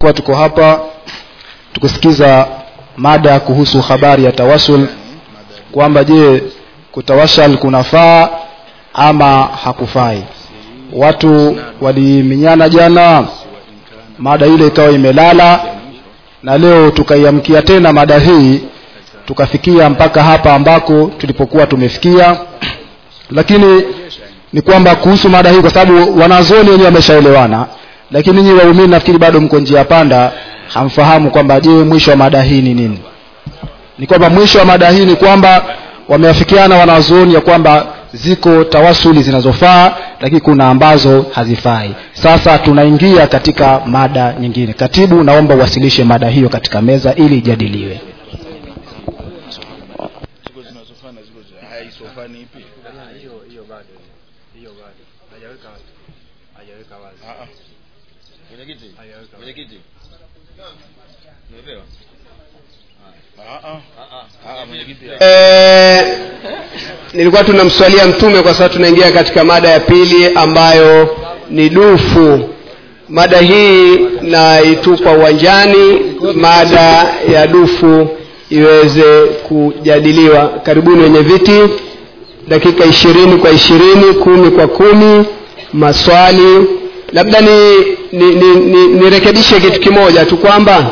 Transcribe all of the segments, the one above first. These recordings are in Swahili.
kuwa tuko hapa tukusikiza mada kuhusu habari ya tawasul kwamba je kutawashal kunafaa ama hakufai watu waliminyana jana mada ile ikawa imelala na leo tukaiamkia tena mada hii tukafikia mpaka hapa ambako tulipokuwa tumefikia lakini ni kwamba kuhusu mada hii kwa sababu wanazuoni wenyewe wameshaelewana lakini nyinyi waumini nafikiri bado mko njia panda hamfahamu kwamba je mwisho wa mada hii ni nini ni kwamba mwisho wa mada hii ni kwamba wameafikiana wanazuoni ya kwamba ziko tawasuli zinazofaa lakini kuna ambazo hazifai sasa tunaingia katika mada nyingine katibu naomba uwasilishe mada hiyo katika meza ili ijadiliwe mwenyekiti mwenyekiti Eh, nilikuwa tunamswalia mtume kwa sababu tunaingia katika mada ya pili ambayo ni dufu mada hii naitupa uwanjani mada ya dufu iweze kujadiliwa karibuni wenye viti dakika ishirini kwa ishirini kumi kwa kumi maswali labda ni nirekebishe ni, ni, nirekebishe kitu kimoja tu kwamba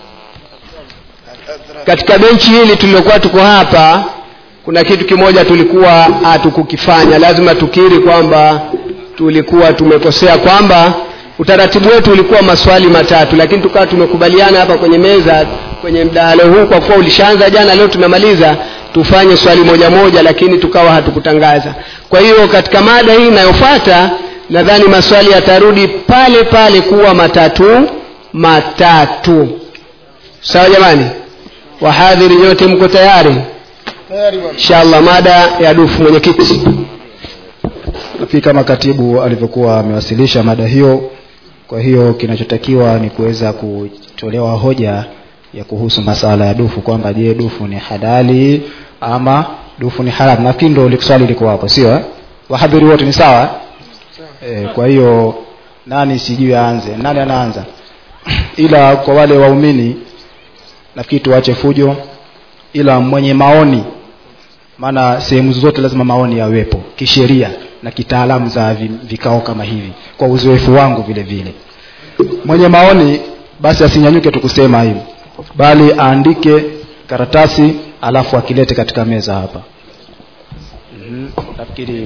katika benchi hili tulilokuwa tuko hapa kuna kitu kimoja tulikuwa hatukukifanya lazima tukiri kwamba tulikuwa tumekosea kwamba utaratibu wetu ulikuwa maswali matatu lakini tukawa tumekubaliana hapa kwenye meza kwenye mdahalo huu kwa kuwa ulishaanza jana leo tumemaliza tufanye swali moja moja lakini tukawa hatukutangaza kwa hiyo katika mada hii inayofuata nadhani maswali yatarudi pale pale kuwa matatu matatu sawa jamani wahadhiri nyote mko tayari inshallah mada ya dufu mwenyekiti nafikiri kama katibu alivyokuwa amewasilisha mada hiyo kwa hiyo kinachotakiwa ni kuweza kutolewa hoja ya kuhusu masala ya dufu kwamba je dufu ni halali ama dufu ni haramu nafikiri ndo swali liko hapo sio eh? wahadhiri wote ni sawa eh, kwa hiyo nani sijui aanze nani anaanza ila kwa wale waumini nafikiri tuache fujo ila mwenye maoni maana sehemu zote lazima maoni yawepo kisheria na kitaalamu za vi- vikao kama hivi kwa uzoefu wangu vile vile mwenye maoni basi asinyanyuke tu kusema hivi bali aandike karatasi alafu akilete katika meza hapa Mhm, nafikiri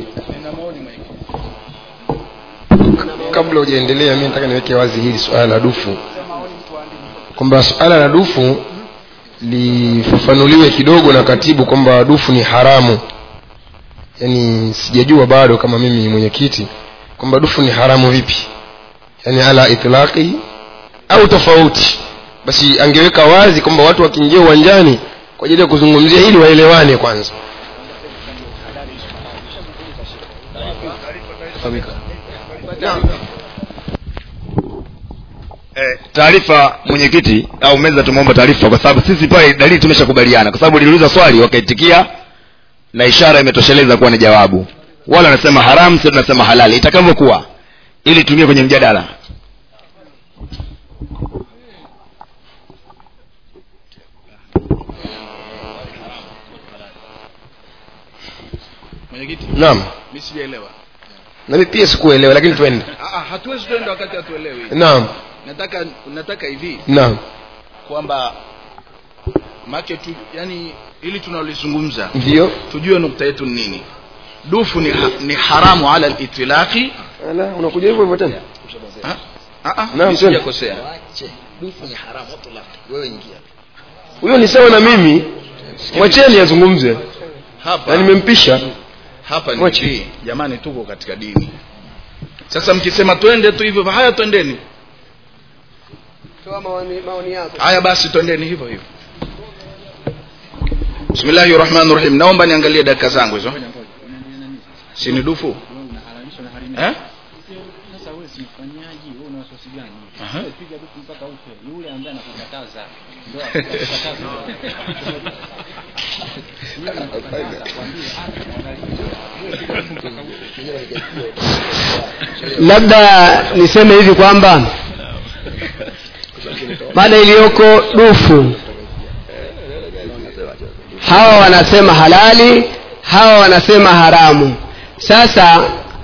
kabla hujaendelea mi nataka niweke wazi hili suala la dufu kwamba suala la dufu lifafanuliwe kidogo na katibu kwamba dufu ni haramu yaani sijajua bado kama mimi mwenyekiti kwamba dufu ni haramu vipi yaani ala itlaqi au tofauti basi angeweka wazi kwamba watu wakiingia uwanjani kwa ajili ya kuzungumzia hili waelewane kwanza Eh, taarifa mwenyekiti au meza tumeomba taarifa kwa sababu sisi pale dalili tumeshakubaliana kwa sababu liliuliza swali wakaitikia na ishara imetosheleza kuwa ni jawabu wala wanasema haramu sio tunasema halali itakavyokuwa ili tumie kwenye mjadala mwenyekiti naam mi sijaelewa nami pia sikuelewa lakini twende Ah, ah, hatuwezi tuenda wakati hatuelewi naam nataka nataka hivi naam kwamba make tu yani ili tunalizungumza ndio tujue nukta yetu ni nini dufu ni, ha, ni haramu ala litilaqi Ala, unakuja hivyo hivyo tena Naam, twende. sijakosea huyo ni sawa na mimi mwacheni azungumze hapa na nimempisha hapa ni Mwache. hivi jamani tuko katika dini sasa mkisema twende tu hivyo haya twendeni toa maoni, maoni yako haya basi twendeni hivyo hivyo bismillahi rahmani rahim naomba niangalie dakika zangu hizo sini dufu eh? sasa wewe si mfanyaji wewe una wasiwasi gani Aha. Wewe piga dufu mpaka ufe yule ambaye anakukataza ndio anakukataza Yule anakwambia, wewe piga dufu mpaka ufe labda niseme hivi kwamba mada iliyoko dufu hawa wanasema halali hawa wanasema haramu sasa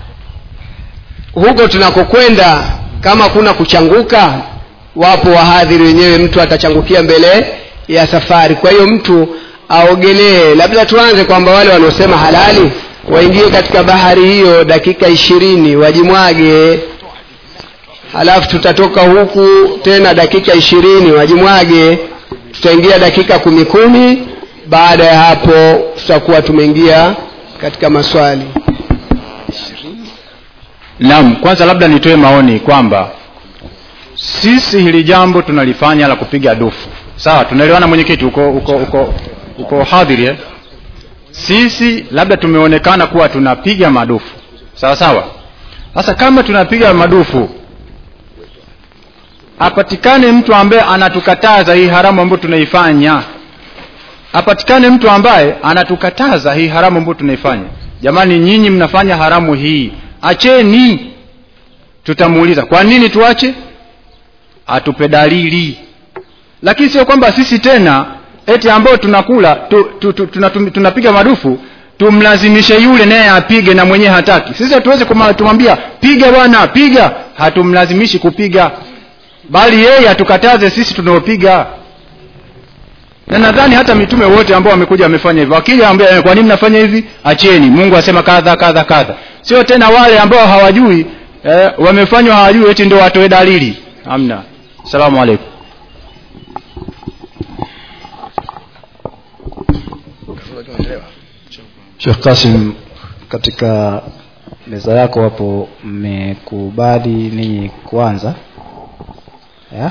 huko tunakokwenda kama kuna kuchanguka wapo wahadhiri wenyewe mtu atachangukia mbele ya safari kwa hiyo mtu aogelee labda tuanze kwamba wale wanaosema halali waingie katika bahari hiyo dakika ishirini wajimwage halafu tutatoka huku tena dakika ishirini wajimwage tutaingia dakika kumi kumi baada ya hapo tutakuwa tumeingia katika maswali naam kwanza labda nitoe maoni kwamba sisi hili jambo tunalifanya la kupiga dufu sawa tunaelewana mwenyekiti uko uko uko uko hadhiri eh? sisi labda tumeonekana kuwa tunapiga madufu sawa sawa sasa kama tunapiga madufu apatikane mtu ambaye anatukataza hii haramu ambayo tunaifanya apatikane mtu ambaye anatukataza hii haramu ambayo tunaifanya jamani nyinyi mnafanya haramu hii acheni tutamuuliza kwa nini tuache atupe dalili lakini sio kwamba sisi tena eti ambao tunakula tu, tu, tu, tuna, tu, tunapiga madufu tumlazimishe yule naye apige na mwenyewe hataki sisi hatuwezi tumwambia piga bwana piga hatumlazimishi kupiga bali yeye atukataze sisi tunaopiga na nadhani hata mitume wote ambao wamekuja wamefanya hivyo akija ambia kwa nini mnafanya hivi acheni mungu asema kadha kadha kadha sio tena wale ambao hawajui eh, wamefanywa hawajui eti ndio watoe dalili amna salamu alaikum Sheikh Kasim katika meza yako hapo mmekubali ninyi kwanza ya?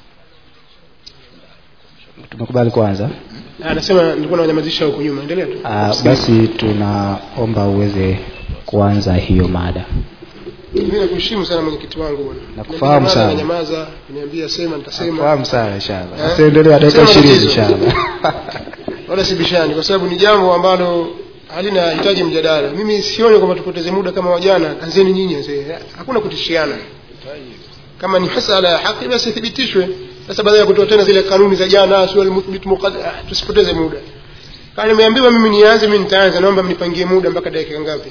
tumekubali kwanza anasema nilikuwa nawanyamazisha huko nyuma endelea tu Ah, basi tunaomba uweze kuanza hiyo mada mimi nakuheshimu sana mwenyekiti wangu bwana Nakufahamu Niambia sana. mara nanyamaza kuniambia sema nitasema fahamu sana inshallah Eh? basi endelea dakika Sema ishirini tatizo. inshallah wala sibishani kwa sababu ni jambo ambalo halina hitaji mjadala mimi sioni kwamba tupoteze muda kama wajana anzeni nyinyi wazee hakuna kutishiana kama ni masala ya haki basi ithibitishwe sasa baada ya kutoa tena zile kanuni za jana sio almuthbit muqaddar ah, tusipoteze muda kama nimeambiwa mimi nianze mimi nitaanza naomba mnipangie muda mpaka dakika ngapi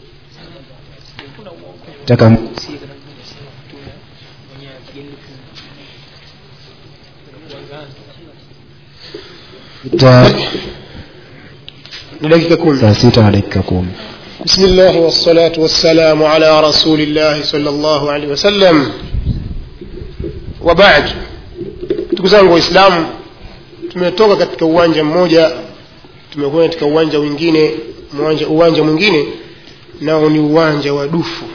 taka Ita- ni dakika kumi saa sita na dakika kumi بسم الله والصلاة والسلام على رسول الله صلى الله عليه وسلم وبعد ndugu zangu waislamu tumetoka katika uwanja mmoja tumekuwa katika uwanja mwingine uwanja, uwanja mwingine nao ni uwanja wa dufu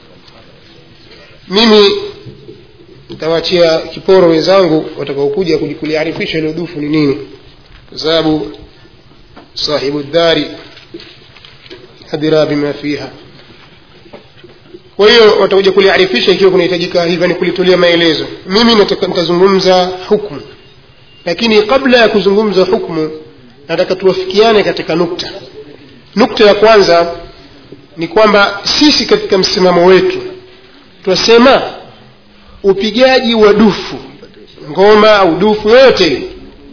mimi nitawaachia kiporo wenzangu watakaokuja kuliarifisha hilo dufu ni nini kwa sababu sahibu dhari adira bima fiha kwa hiyo watakuja kuliarifisha ikiwa kunahitajika hivyo ni kulitolea maelezo mimi nataka nitazungumza hukmu lakini kabla ya kuzungumza hukmu nataka tuwafikiane katika nukta nukta ya kwanza ni kwamba sisi katika msimamo wetu twasema upigaji wa dufu ngoma au dufu yoyote ile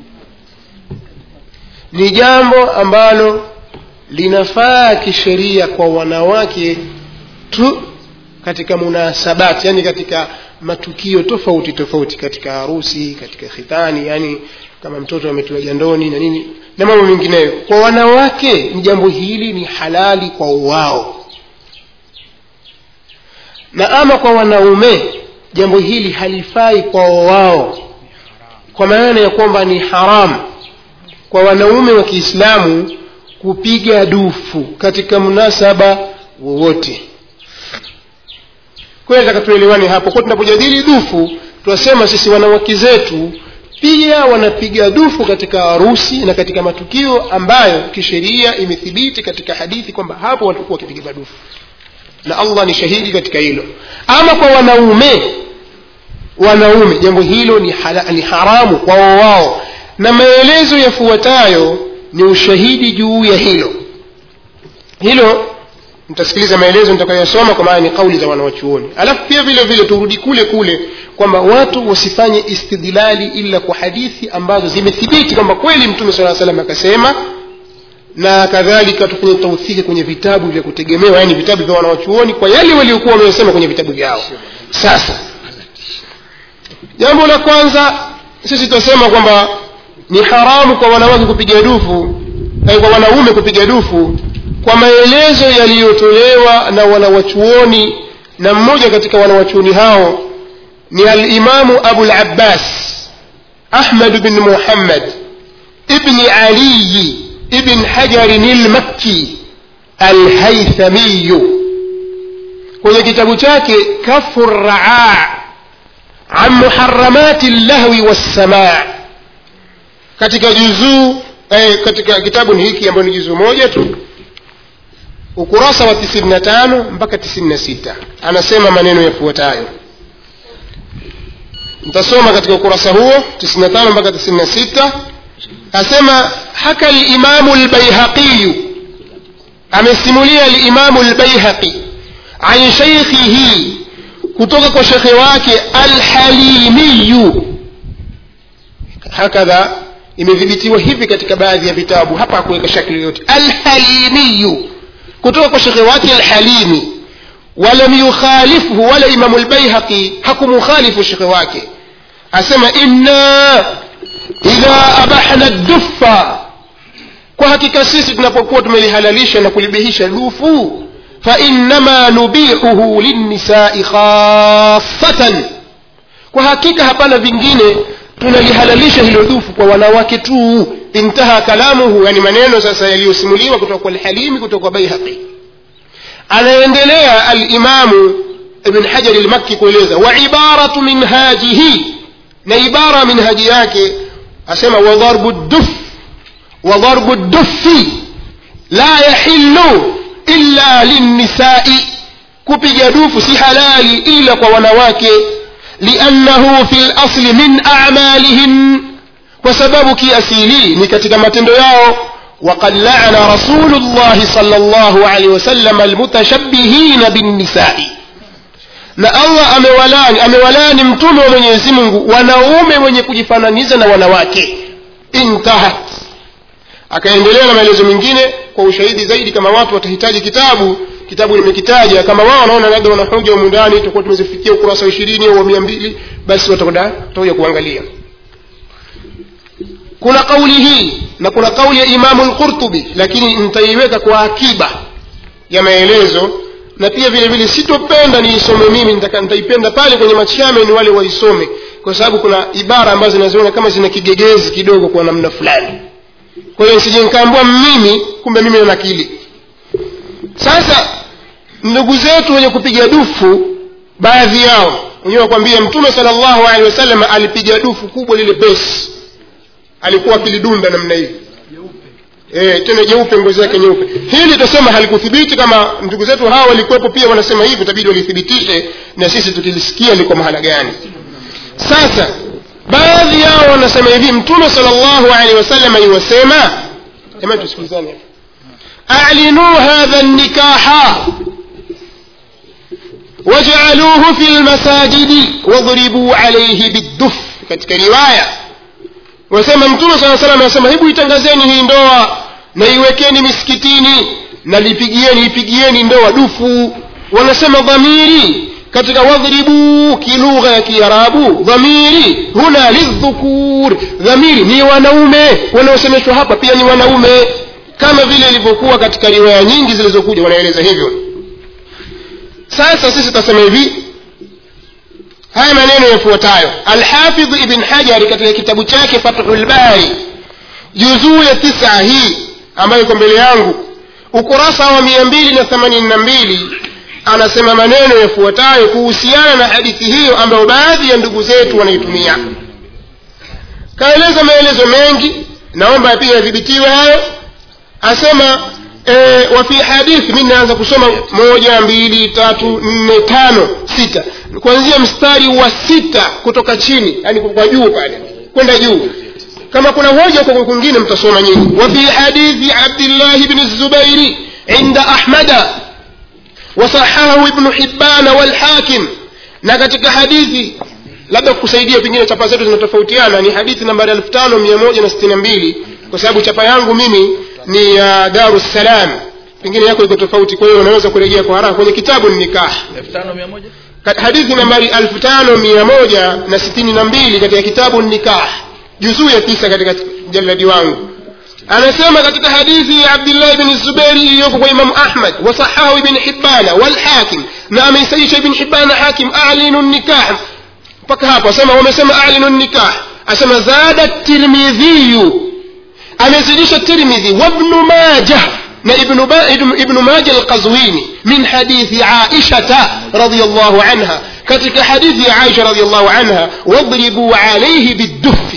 ni jambo ambalo linafaa kisheria kwa wanawake tu katika munasabati yani katika matukio tofauti tofauti katika harusi katika khitani yani kama mtoto ametiwa jandoni na nini na mambo mengineyo kwa wanawake ni jambo hili ni halali kwa wao na ama kwa wanaume jambo hili halifai kwa wao kwa maana ya kwamba ni haramu kwa wanaume wa kiislamu kupiga dufu katika mnasaba wowote kwa hiyo nataka tuelewane hapo kwa tunapojadili dufu tunasema sisi wanawake zetu pia wanapiga dufu katika harusi na katika matukio ambayo kisheria imethibiti katika hadithi kwamba hapo watakuwa wakipiga dufu na allah ni shahidi katika hilo ama kwa wanaume wanaume jambo hilo ni, hala, ni haramu kwao wao na maelezo yafuatayo ni ushahidi juu ya hilo hilo mtasikiliza maelezo nitakayosoma kwa maana ni kauli za wanawachuoni alafu pia vile vile turudi kule kule kwamba watu wasifanye istidlali ila kwa hadithi ambazo zimethibiti kwamba kweli mtume saa salam akasema na kadhalika tufanye tauthiki kwenye vitabu vya kutegemewa yani vitabu vya wanawachuoni kwa yale waliokuwa wamesema kwenye vitabu vyao sasa jambo la kwanza sisi tutasema kwamba ni haramu kwa wanawake kupiga dufu eh, kwa wanaume kupiga dufu kwa maelezo yaliyotolewa na wanawachuoni na mmoja katika wanawachuoni hao ni alimamu abu labbas ahmad bin muhammad ibni aliyi ibn hajarin lmakki alhaithamiyu kwenye kitabu chake kafu raa an muharamati llahwi wassamaa katika juzuu eh, katika kitabu ni hiki ambayo ni juzuu moja tu ukurasa wa 95 mpaka 96 anasema maneno yafuatayo nitasoma katika ukurasa huo 95 mpaka 96 asema haka limamu lbaihaqiyu amesimulia limamu lbaihaqi an sheikhihi kutoka kwa shekhe wake alhalimiyu hakadha imedhibitiwa hivi katika baadhi ya vitabu hapa hakuweka shakli yoyote alhalimiyu kutoka kwa shekhe wake alhalimi walam yukhalifhu wala imamu lbaihaqi hakumukhalifu shekhe wake asema inna idha abahna dufa kwa hakika sisi tunapokuwa tumelihalalisha na kulibihisha dufu fainama nubihuhu linnisai khasatan kwa hakika hapana vingine tunalihalalisha hilo dufu kwa wanawake tu intaha kalamuhu yani maneno sasa yaliyosimuliwa kutoka kwa alhalimi kutoka kwa baihaqi anaendelea alimamu ibn hajari lmakki kueleza wa ibaratu minhajihi na ibara minhaji yake asema wadharbu duf wadharbu dufi la yahillu illa linnisai kupiga dufu si halali ila kwa wanawake liannahu fi lasli min amalihin kwa sababu kiasili ni katika matendo yao وقد لعن رسول الله صلى الله عليه وسلم المتشبهين بالنساء na allah amewalani amewalani mtume wa mwenyezi mungu wanaume wenye kujifananiza na wanawake intahat akaendelea na maelezo mengine kwa ushahidi zaidi kama watu watahitaji kitabu kitabu nimekitaja kama wao wanaona labda wanahoja humu ndani tutakuwa tumezifikia ukurasa wa ishirini au wa mia mbili basi watakwenda watakuja kuangalia kuna kauli hii na kuna kauli ya imamu lqurtubi lakini nitaiweka kwa akiba ya maelezo na pia vile vile sitopenda niisome mimi nitaka- nitaipenda pale kwenye machame ni wale waisome kwa sababu kuna ibara ambazo zinaziona kama zina kigegezi kidogo kwa namna fulani kwa hiyo sije nikaambua mimi kumbe mimi na nakili sasa ndugu zetu wenye kupiga dufu baadhi yao wenyewe wakwambia mtume sala llahu alehi wasallam alipiga dufu kubwa lile besi alikuwa akilidunda namna hivi e, tena jeupe ngozi yake nyeupe hili tutasema halikuthibiti kama ndugu zetu hawa walikuwepo pia wanasema hivi itabidi walithibitishe na sisi tukilisikia liko mahala gani sasa baadhi yao wanasema hivi mtume sala llahu alehi wasallam iwasema jamani tusikilizane أعلنوا هذا النكاح واجعلوه في المساجد واضربوا عليه بالدف katika riwaya wasema mtume saa salam anasema hebu itangazeni hii ndoa na iwekeni misikitini na lipigieni ipigieni ndoa dufu wanasema dhamiri katika wadhribu kilugha ya kiarabu dhamiri huna lidhukur dhamiri ni wanaume wanaosemeshwa hapa pia ni wanaume kama vile ilivyokuwa katika riwaya nyingi zilizokuja wanaeleza hivyo sasa sisi tutasema hivi haya maneno yafuatayo alhafidh ibn hajari katika kitabu chake fathul bari juzuu ya tisa hii ambayo iko mbele yangu ukurasa wa mia mbili na themanini na mbili anasema maneno yafuatayo kuhusiana na hadithi hiyo ambayo baadhi ya ndugu zetu wanaitumia kaeleza maelezo mengi naomba pia yadhibitiwe hayo asema e, wa fi hadithi mi naanza kusoma moja mbili tatu nne tano sita kuanzia mstari wa sita kutoka chini yani kwa juu pale kwenda juu kama kuna hoja kwa kwingine mtasoma nyinyi wa fi hadithi abdillahi bni zubairi inda ahmada wasahahu ibnu hibana walhakim na katika hadithi labda kusaidia pengine chapa zetu zinatofautiana ni hadithi nambari elfu tano mia moja na sitini na mbili kwa sababu chapa yangu mimi ni ya uh, darussalam pengine yako iko tofauti kwa hiyo unaweza kurejea kwa haraka kwenye kitabu ni nikah Ka- hadithi nambari elfu tano mia moja na sitini na mbili katika kitabu nikah juzuu ya tisa katika jaladi wangu anasema katika hadithi ya abdillahi bni zubairi iliyoko kwa imamu ahmad wasahahu ibni hibana walhakim na ameisaisha ibni hibana hakim alinu nikah mpaka hapo asema wamesema alinu nikah asema zada tirmidhiyu amezidisha tirmidhi wabnu majah na ibnu, ba, ibnu, ibnu maja alqazwini min hadithi aishata radiallahu anha katika hadithi ya aisha radiallahu anha wadribu alaihi bidufi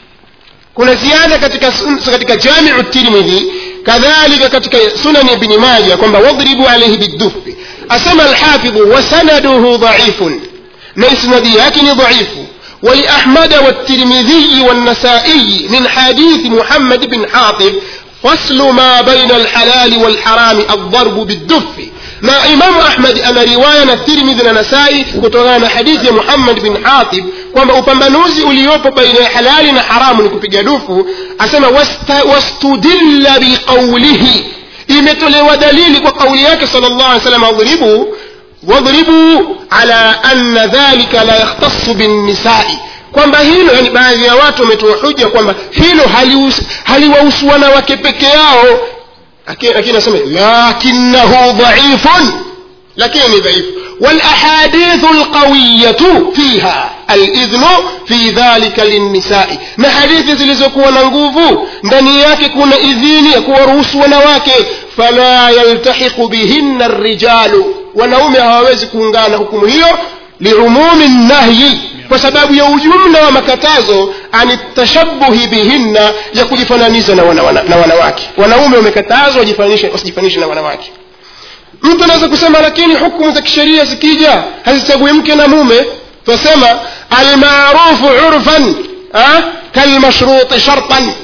kuna ziada katika sun- katika jamiu tirmidhi kadhalika katika sunan ibni maja kwamba wadribu alaihi bidufi asema alhafidhu wasanaduhu dhaifun na isnadi yake ni dhaifu ولأحمد والترمذي والنسائي من حديث محمد بن حاطب فصل ما بين الحلال والحرام الضرب بالدف na imamu ahmadi ana riwaya na tirmidhi na nasai kutokana na hadithi ya muhammad bin hatib kwamba upambanuzi uliopo baina ya halali na haramu ni kupiga dufu asema wasta- wastudilla biqaulihi imetolewa dalili kwa kauli yake sal llah alih wasallam adhribu wadhribu ala anna dhalika la yakhtasu binnisai kwamba hilo yani baadhi ya watu wametoa huja kwamba hilo haliwahusu hali wanawake peke yao lakini anasema lakinahu dhaifun lakini ni dhaifu والاحاديث القوية فيها الإذن في ذلك للنساء na hadithi zilizokuwa na nguvu ndani yake kuna idhini ya kuwaruhusu wanawake fala yaltahiqu bihinna rijalu wanaume hawawezi kuungana hukumu hiyo liumumi nahyi kwa sababu ya ujumla wa makatazo ani tashabuhi bihinna ya kujifananisha na, wana, wana, na wanawake wanaume wamekatazwa wajifananishe wasijifananishe na wanawake mtu anaweza kusema lakini hukumu za kisheria zikija hazichagui mke na mume tunasema almarufu urfan ah, kalmashruti shartan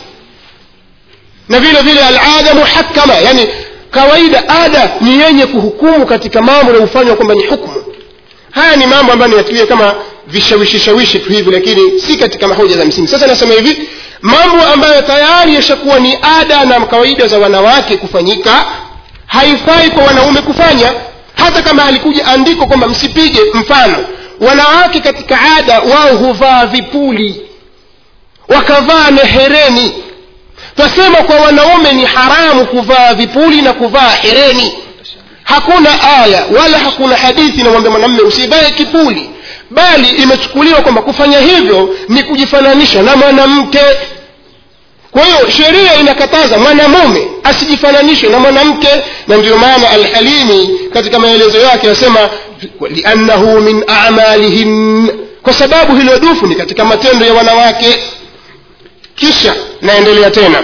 na vile vile alada muhakama yani kawaida ada ni yenye kuhukumu katika mambo yanayofanywa kwamba ni hukumu haya ni mambo ambayo niyatuia kama vishawishishawishi tu hivi lakini si katika mahoja za msingi sasa nasema hivi mambo ambayo tayari yashakuwa ni ada na kawaida za wanawake kufanyika haifai kwa wanaume kufanya hata kama alikuja andiko kwamba msipige mfano wanawake katika ada wao huvaa vipuli wakavaa nehereni twasema kwa wanaume ni haramu kuvaa vipuli na kuvaa hereni hakuna aya wala hakuna hadithi inamwambia mwanamme usivae kipuli bali imechukuliwa kwamba kufanya hivyo ni kujifananisha na mwanamke kwa hiyo sheria inakataza mwanamume asijifananishe na mwanamke na ndio maana alhalimi katika maelezo yake asema liannahu min amalihin kwa sababu hilo dufu ni katika matendo ya wanawake kisha naendelea tena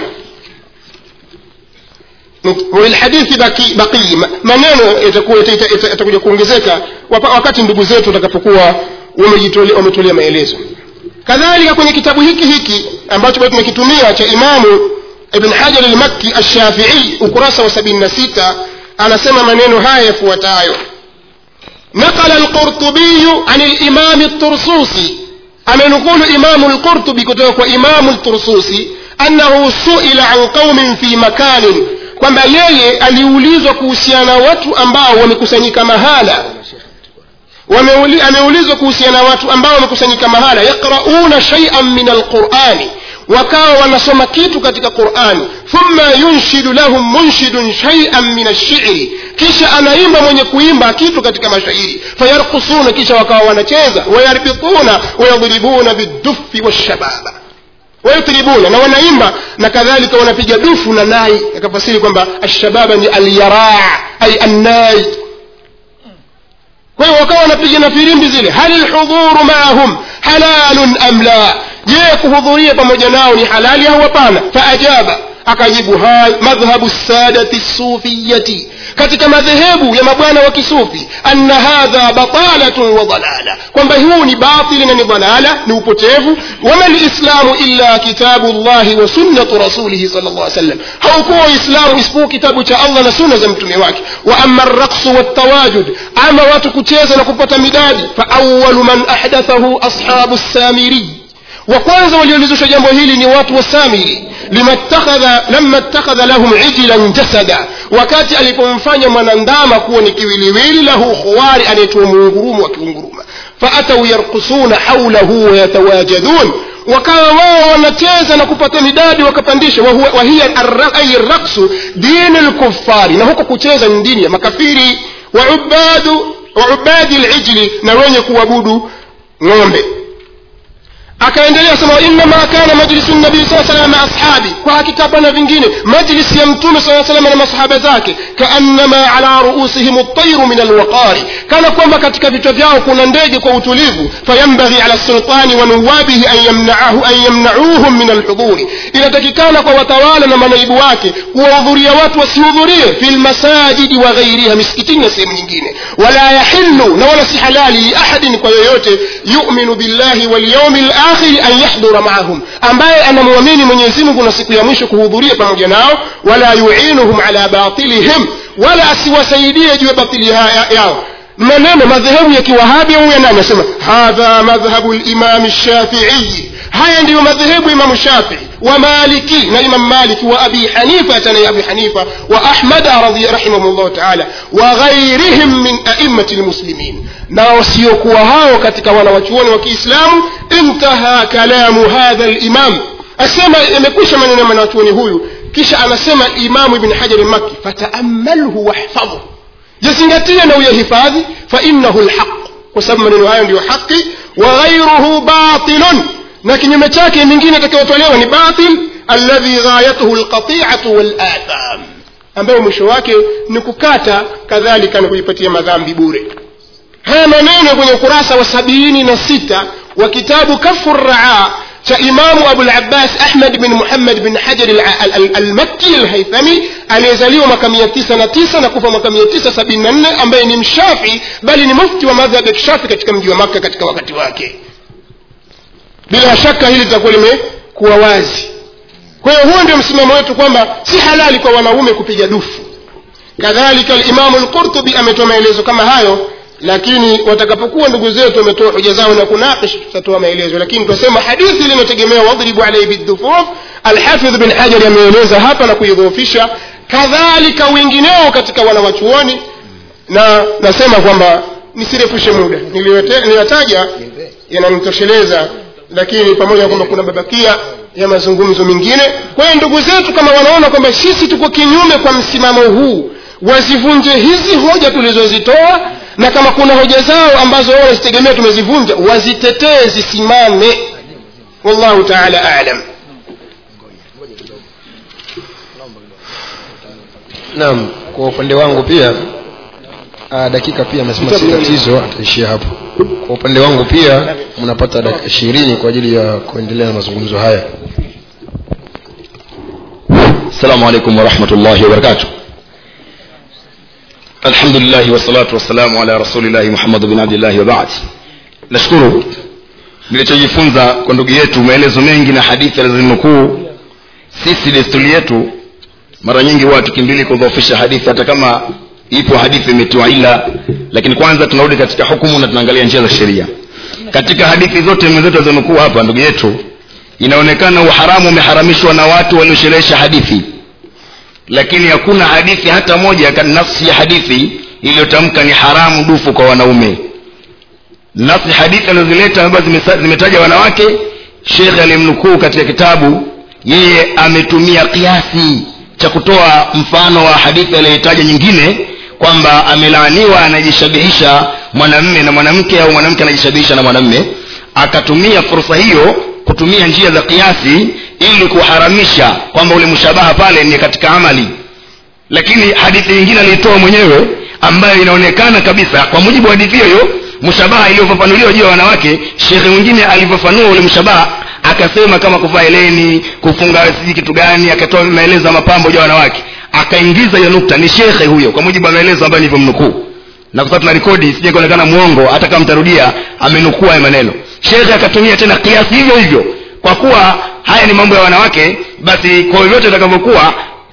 walhadithi baki, baqii maneno yatakuwa yatakuja kuongezeka wakati ndugu zetu watakapokuwa wametolea maelezo kadhalika kwenye kitabu hiki hiki ambacho bado tumekitumia cha imamu ibn hajar almakki alshafii ukurasa wa sabini na sita anasema maneno haya yafuatayo نقل القرطبي عن الإمام الطرسوسي أمنقول إمام القرطبي كتوك إمام الطرسوسي أنه سئل عن قوم في مكان kwamba yeye aliulizwa kuhusiana watu ambao wamekusanyika mahala Wameuli, ameulizwa kuhusiana watu ambao wamekusanyika mahala yaqrauna shaian min alqurani wakawa wanasoma kitu katika qurani thumma yunshidu lahum munshidun shaian min alshiri kisha anaimba mwenye kuimba kitu katika mashairi fayarkusuna kisha wakawa wanacheza wayarbituna wayadribuna bidufi washababa wayatribuna na wanaimba na kadhalika wanapiga dufu na nai akafasiri kwamba alshababa ni alyaraa ay annai kwa hiyo wakawa wanapiga na firimbi zile hal lhudhuru maahum halalun am la je kuhudhuria pamoja nao ni halali au hapana faajaba akajibu hai madhhabu sadati sufiyati katika madhehebu ya mabwana wa kisufi anna hadha batalatun wa dalala kwamba huu ni batili na ni dalala ni upotevu wama lislamu illa kitabu llahi wa sunnatu rasulihi sal llah sallam haukuwa uislamu isipokuwa kitabu cha allah na sunna za mtume wake wa ama raksu waltawajud ama watu kucheza na kupata midadi faawalu man ahdathahu ashabu samiri wa kwanza waliolizusha jambo hili ni watu wa samiri lama ittakhadha lahum ijlan jasada wakati alipomfanya mwanandama kuwa ni kiwiliwili lahu khuwari anaitwa muungurumu wakiunguruma faatau yarkusuna haulahu wayatawajadun wakawa wao wanacheza na kupata midadi wakapandisha wahiya ay raksu dini lkufari na huko kucheza ni dini ya makafiri waubadu waubadi lijli na wenye kuabudu ng'ombe akaendelea sema innama kana majlisu nabii saa salam maa ashabi kwa hakika hapana vingine majlisi ya mtume saa salam na masahaba zake kaannama ala ruusihim ltairu min alwaqari kana kwamba katika vichwa vyao kuna ndege kwa utulivu fayambaghi ala sultani wa nuwabihi an yamnaahu an yamnauhum min alhudhuri inatakikana kwa watawala na manaibu wake kuwahudhuria watu wasihudhurie fi lmasajidi wa ghairiha misikitini na sehemu nyingine wala yahilu na wala si halali liahadin kwa yoyote yuminu billahi walyaumi lakhiri an yahdura maahum ambaye anamwamini mwenyezi mungu na siku ya mwisho kuhudhuria pamoja nao wala yuinuhum ala batilihim wala asiwasaidie juu ya batili yao maneno madhehebu ya kiwahabi au ya nani asema hadha madhhabu limami shafiiyi haya ndiyo madhehebu imamu shafii wa maliki na imam maliki wa abi hanifa tanaye abi hanifa wa ahmada rahimahullahu taala wa ghairihim min aimati lmuslimin na wasiokuwa hao katika wanawachuoni wa kiislamu intaha kalamu hadha limam asema yamekwisha maneno ya mwanachuoni huyu kisha anasema imamu ibn hajari maki fataamalhu wahfadhu yazingatie na uyahifadhi fainahu lhaq kwa sababu maneno hayo ndiyo haqi wa ghairuhu batilun na kinyume chake mingine itakayotolewa ni batil alladhi ghayatuhu lqatiatu walatham ambayo mwisho wake ni kukata kadhalika na kujipatia madhambi bure haya maneno kwenye ukurasa wa sabini na sita wa kitabu kafu raa cha imamu abulabbas ahmad bin muhammad bin hajar almakki alhaithami aliyezaliwa mwaka mia tisa na tisa na kufa mwaka mia tisa sabini na nne ambaye ni mshafi bali ni mufti wa madhhab ya kishafi katika mji wa makka katika wakati wake bila shaka hili litakuwa limekuwa wazi kwa hiyo huo ndio msimamo wetu kwamba si halali kwa wanaume kupiga dufu kadhalika alimamu lqurtubi ametoa maelezo kama hayo lakini watakapokuwa ndugu zetu wametoa hoja zao na kunakish tutatoa maelezo lakini tunasema hadithi ile inategemea wadhribu alaihi bidhufuf alhafidh bin hajari ameeleza hapa na kuidhoofisha kadhalika wengineo katika wanawachuoni na nasema kwamba nisirefushe muda niliyotaja yananitosheleza lakini pamoja na kwamba kuna babakia ya mazungumzo mengine kwa hiyo ndugu zetu kama wanaona kwamba sisi tuko kinyume kwa msimamo huu wazivunje hizi hoja tulizozitoa na kama kuna hoja zao ambazo wao wanazitegemea tumezivunja wazitetee zisimame wallahu taala alam naam kwa upande wangu pia aa, dakika pia amesema si tatizo ataishia hapo kwa upande wangu pia mnapata dakika ishirini kwa ajili ya kuendelea na mazungumzo haya السلام عليكم ورحمة الله وبركاته الحمد لله والصلاة والسلام على رسول الله محمد بن عبد الله وبعد nashukuru nilichojifunza kwa ndugu yetu maelezo mengi na hadithi alizinukuu sisi desturi yetu mara nyingi huwa tukimbili kudhoofisha hadithi hata kama ipo hadithi imetiwa ila lakini kwanza tunarudi katika hukumu na tunaangalia njia za sheria katika hadithi zote mwenzetu alizonukuu hapa ndugu yetu inaonekana uharamu umeharamishwa na watu waliosherehesha hadithi lakini hakuna hadithi hata moja nafsi ya hadithi iliyotamka ni haramu dufu kwa wanaume nafsi hadithi alizozileta ambazo zimetaja wanawake shekhe alimnukuu katika kitabu yeye ametumia kiasi cha kutoa mfano wa hadithi aliyoitaja nyingine kwamba amelaaniwa anajishabihisha mwanamme na mwanamke au mwanamke anajishabihisha na mwanamme akatumia fursa hiyo kutumia njia za kiasi ili kuharamisha kwamba ule mshabaha pale ni katika amali lakini hadithi nyingine aliitoa mwenyewe ambayo inaonekana kabisa kwa mujibu wa hadithi hiyo mshabaha iliyofafanuliwa juu ya wanawake shekhe mwingine alivyofanua ule mshabaha akasema kama kuvaa eleni kufunga sijui kitu gani akatoa maelezo ya mapambo ya wanawake akaingiza hiyo nukta ni shekhe huyo kwa mujibu wa maelezo ambayo nilivyomnukuu na kwa sababu tuna rekodi sije kuonekana mwongo hata kama mtarudia amenukua haya maneno shekhe akatumia tena kiasi hivyo hivyo kwa kuwa haya ni mambo ya wanawake basi kwa vyovyote itakavyokuwa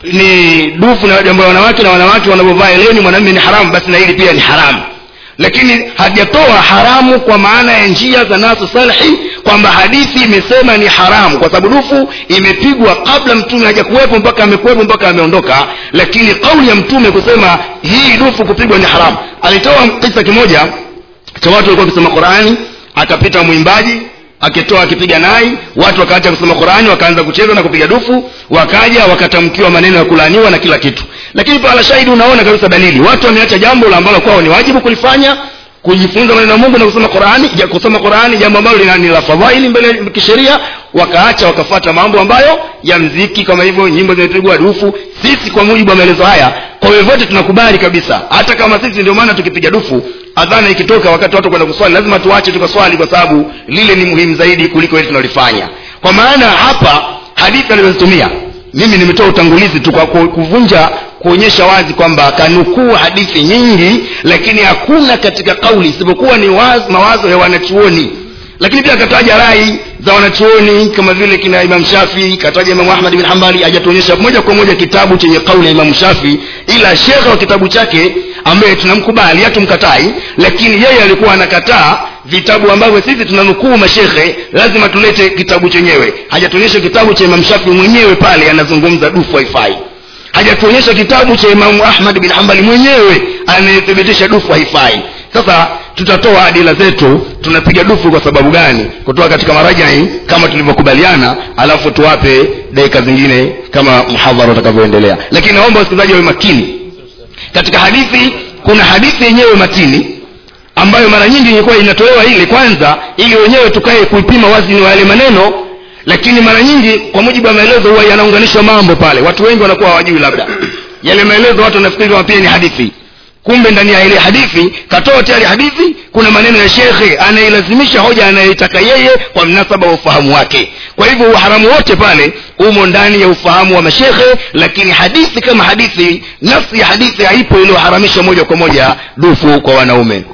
ni dufu na jambo ya wanawake na wanawake wanavyovaa eleni mwanamume ni haramu basi na hili pia ni haramu lakini hajatoa haramu kwa maana ya njia za nasu salhi kwamba hadithi imesema ni haramu kwa sababu dufu imepigwa kabla mtume hajakuwepo mpaka amekuwepo mpaka ameondoka lakini kauli ya mtume kusema hii dufu kupigwa ni haramu alitoa kisa kimoja cha watu walikuwa wakisoma qurani akapita mwimbaji akitoa akipiga nai watu wakaacha kusoma qurani wakaanza kucheza na kupiga dufu wakaja wakatamkiwa maneno ya kulaaniwa na kila kitu lakini pala shahidi unaona kabisa dalili watu wameacha jambo la ambalo kwao ni wajibu kulifanya kujifunza maneno ya mungu na kusoma qurani ja kusoma qurani jambo ambalo lina- ni la fadhaili mbele ya kisheria wakaacha wakafata mambo ambayo ya mziki kama hivyo nyimbo zimepigwa dufu sisi kwa mujibu wa maelezo haya kwa vyovyote tunakubali kabisa hata kama sisi ndio maana tukipiga dufu adhana ikitoka wakati watu kwenda kuswali lazima tuache tukaswali kwa sababu lile ni muhimu zaidi kuliko ile tunalifanya kwa maana hapa hadithi alizozitumia mimi nimetoa utangulizi tu kwa ku- kuvunja kuonyesha wazi kwamba kanukuu hadithi nyingi lakini hakuna katika kauli isipokuwa ni wazi, mawazo ya wanachuoni lakini pia akataja rai za wanachuoni kama vile kina imam shafi kataja imamu ahmad bin hambali hajatuonyesha moja kwa moja kitabu chenye kauli ya imamu shafi ila shekhe wa kitabu chake ambaye tunamkubali hatumkatai lakini yeye alikuwa anakataa vitabu ambavyo sisi tunanukuu mashekhe lazima tulete kitabu chenyewe hajatuonyesha kitabu cha imam shafi mwenyewe pale anazungumza dufu haifai hajatuonyesha kitabu cha imamu ahmad bin hambali mwenyewe anayethibitisha dufu haifai sasa tutatoa adila zetu tunapiga dufu kwa sababu gani kutoka katika marajai kama tulivyokubaliana alafu tuwape dakika zingine kama mhadhara utakavyoendelea lakini naomba wasikilizaji wawe makini katika hadithi kuna hadithi yenyewe matini ambayo mara nyingi ilikuwa inatolewa ile kwanza ili wenyewe tukae kuipima wazini wa yale maneno lakini mara nyingi kwa mujibu wa maelezo huwa yanaunganishwa mambo pale watu wengi wanakuwa hawajui labda yale maelezo watu wanafikiri kama pia ni hadithi kumbe ndani ya ile hadithi katoa tayari hadithi kuna maneno ya shekhe anayelazimisha hoja anayoitaka yeye kwa mnasaba wa ufahamu wake kwa hivyo uharamu wote pale umo ndani ya ufahamu wa mashekhe lakini hadithi kama hadithi nafsi ya hadithi haipo iliyoharamisha moja kwa moja dufu kwa wanaume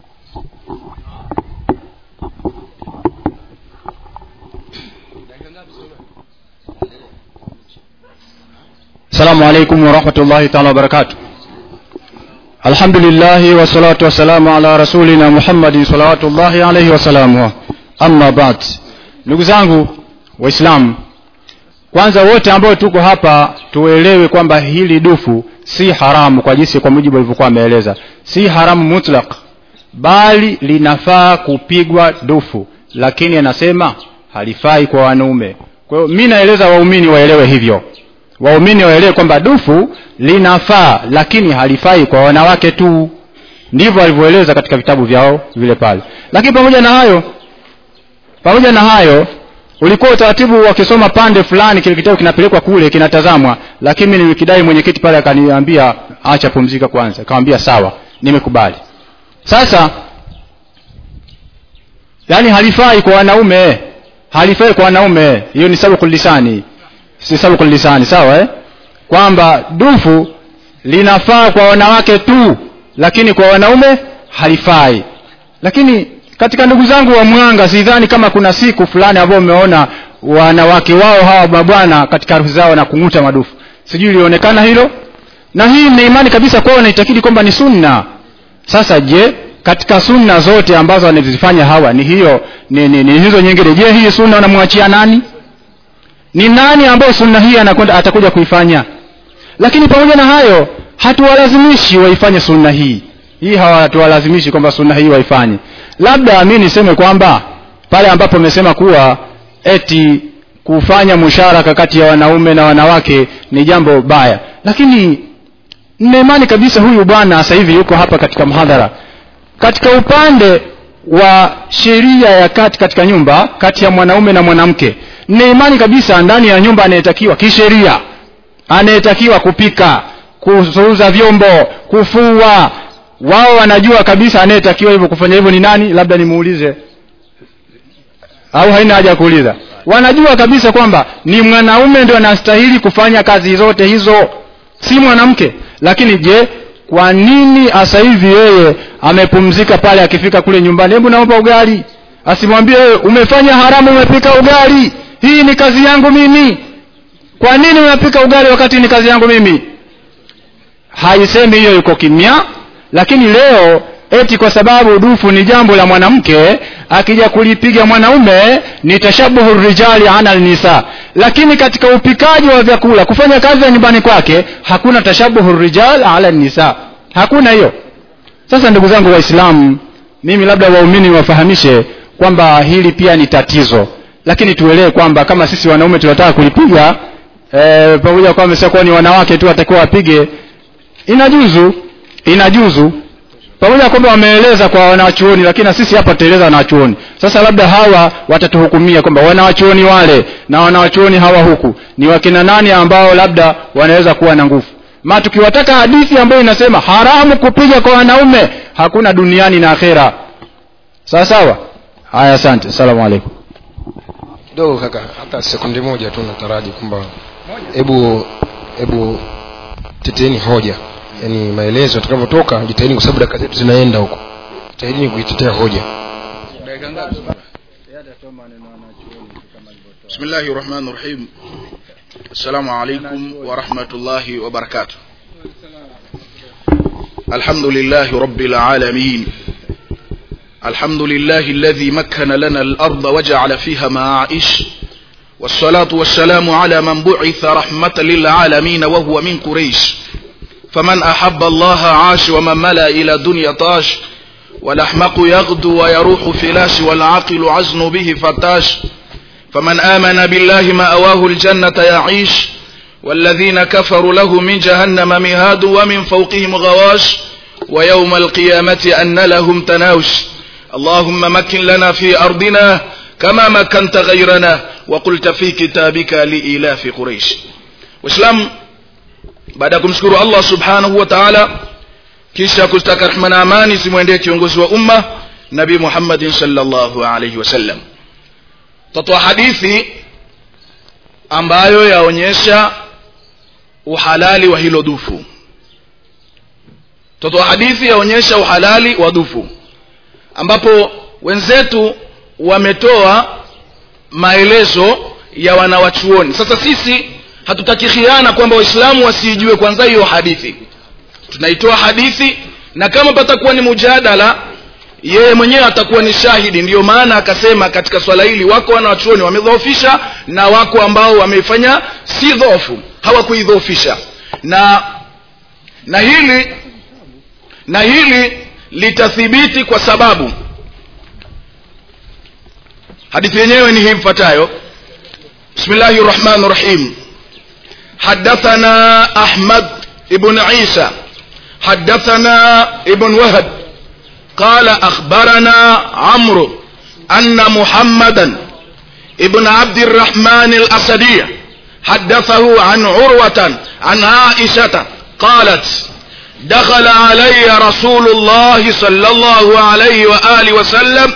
السلام عليكم ورحمة الله تعالى وبركاته الحمد لله والصلاة والسلام على رسولنا محمد صلوات الله عليه وسلامه أما بعد ndugu zangu waislamu kwanza wote ambao tuko hapa tuelewe kwamba hili dufu si haramu kwa jinsi kwa mujibu alivyokuwa ameeleza si haramu mutlaq bali linafaa kupigwa dufu lakini anasema halifai kwa wanaume kwa hiyo mi naeleza waumini waelewe hivyo waumini waelewe kwamba dufu linafaa lakini halifai kwa wanawake tu ndivyo alivyoeleza katika vitabu vyao vile pale lakini pamoja na hayo pamoja na hayo ulikuwa utaratibu wakisoma pande fulani kile kitabu kinapelekwa kule kinatazamwa lakini mimi nilikidai mwenyekiti pale akaniambia acha pumzika kwanza akamwambia sawa nimekubali sasa yani halifai kwa wanaume halifai kwa wanaume hiyo ni sababu lisani si sababu lisani sawa eh? kwamba dufu linafaa kwa wanawake tu lakini kwa wanaume halifai lakini katika ndugu zangu wa mwanga sidhani kama kuna siku fulani ambao umeona wanawake wao hawa mabwana katika harusi zao na kung'uta madufu sijui ilionekana hilo na hii na imani kabisa kwao naitakidi kwamba ni sunna sasa je katika sunna zote ambazo wanazifanya hawa ni hiyo ni, ni, ni hizo nyingine je hii sunna unamwachia nani ni nani ambaye sunna hii anakwenda atakuja kuifanya lakini pamoja na hayo hatuwalazimishi waifanye sunna hii hii hawatuwalazimishi kwamba sunna hii waifanye labda mi niseme kwamba pale ambapo amesema kuwa eti kufanya musharaka kati ya wanaume na wanawake ni jambo baya lakini ninaimani kabisa huyu bwana sasa hivi yuko hapa katika mhadhara katika upande wa sheria ya kati katika nyumba kati ya mwanaume na mwanamke nina imani kabisa ndani ya nyumba anayetakiwa kisheria anayetakiwa kupika kuuza vyombo kufua wao wanajua kabisa anayetakiwa hivyo kufanya hivyo ni nani labda nimuulize au haina haja ya kuuliza wanajua kabisa kwamba ni mwanaume ndio anastahili kufanya kazi zote hizo si mwanamke lakini je kwa nini asa hivi yeye amepumzika pale akifika kule nyumbani hebu naomba ugali asimwambie wewe umefanya haramu umepika ugali hii ni kazi yangu mimi kwa nini unapika ugali wakati ni kazi yangu mimi haisemi hiyo yuko kimya lakini leo eti kwa sababu dufu ni jambo la mwanamke akija kulipiga mwanaume ni tashabuhu rijali ana nisa lakini katika upikaji wa vyakula kufanya kazi ya nyumbani kwake hakuna tashabuhu rijal ala nisa hakuna hiyo sasa ndugu zangu waislamu mimi labda waumini wafahamishe kwamba hili pia ni tatizo lakini tuelewe kwamba kama sisi wanaume tunataka kulipiga e, pamoja kwamba ameshakuwa ni wanawake tu watakiwa wapige inajuzu inajuzu pamoja kwamba wameeleza kwa wanawachuoni lakini na sisi hapa tutaeleza wanawachuoni sasa labda hawa watatuhukumia kwamba wanawachuoni wale na wanawachuoni hawa huku ni wakina nani ambao labda wanaweza kuwa na nguvu ma tukiwataka hadithi ambayo inasema haramu kupiga kwa wanaume hakuna duniani na akhera sawa sawa haya asante asalamu alaikum kidogo kaka hata sekundi moja tu nataraji kwamba hebu hebu teteeni hoja yaani maelezo yatakavyotoka jitahidi kwa sababu dakika zetu zinaenda huko jitahidini kuitetea hoja بسم الله الرحمن الرحيم السلام عليكم ورحمة الله وبركاته الحمد لله رب العالمين الحمد لله الذي مكن لنا الأرض وجعل فيها معائش والصلاة والسلام على من بعث رحمة للعالمين وهو من قريش فمن أحب الله عاش ومن ملا إلى دنيا طاش والأحمق يغدو ويروح فلاش والعاقل عزن به فتاش فمن آمن بالله ما أواه الجنة يعيش والذين كفروا له من جهنم مهاد ومن فوقهم غواش ويوم القيامة أن لهم تناوش اللهم مكن لنا في أرضنا كما مكنت غيرنا وقلت في كتابك لإلاف قريش وإسلام baada ya kumshukuru allah subhanahu wa taala kisha kustaka rehma na amani zimwendee kiongozi wa umma nabii muhammadin salllahu alaihi wasallam tatoa hadithi ambayo yaonyesha uhalali wa hilo dufu tatoa hadithi yaonyesha uhalali wa dufu ambapo wenzetu wametoa maelezo ya wanawachuoni sasa sisi hatutaki khiana kwamba waislamu wasiijue kwanza hiyo hadithi tunaitoa hadithi na kama patakuwa ni mujadala yeye mwenyewe atakuwa ni shahidi ndiyo maana akasema katika swala hili wako wanawachuoni wamedhoofisha na wako ambao wameifanya si dhofu hawakuidhoofisha na na hili na hili litathibiti kwa sababu hadithi yenyewe ni hii mfuatayo bismillahi rahmani rahim حدثنا أحمد بن عيسى حدثنا ابن وهب قال أخبرنا عمرو أن محمدا ابن عبد الرحمن الأسدي حدثه عن عروة عن عائشة قالت دخل علي رسول الله صلى الله عليه وآله وسلم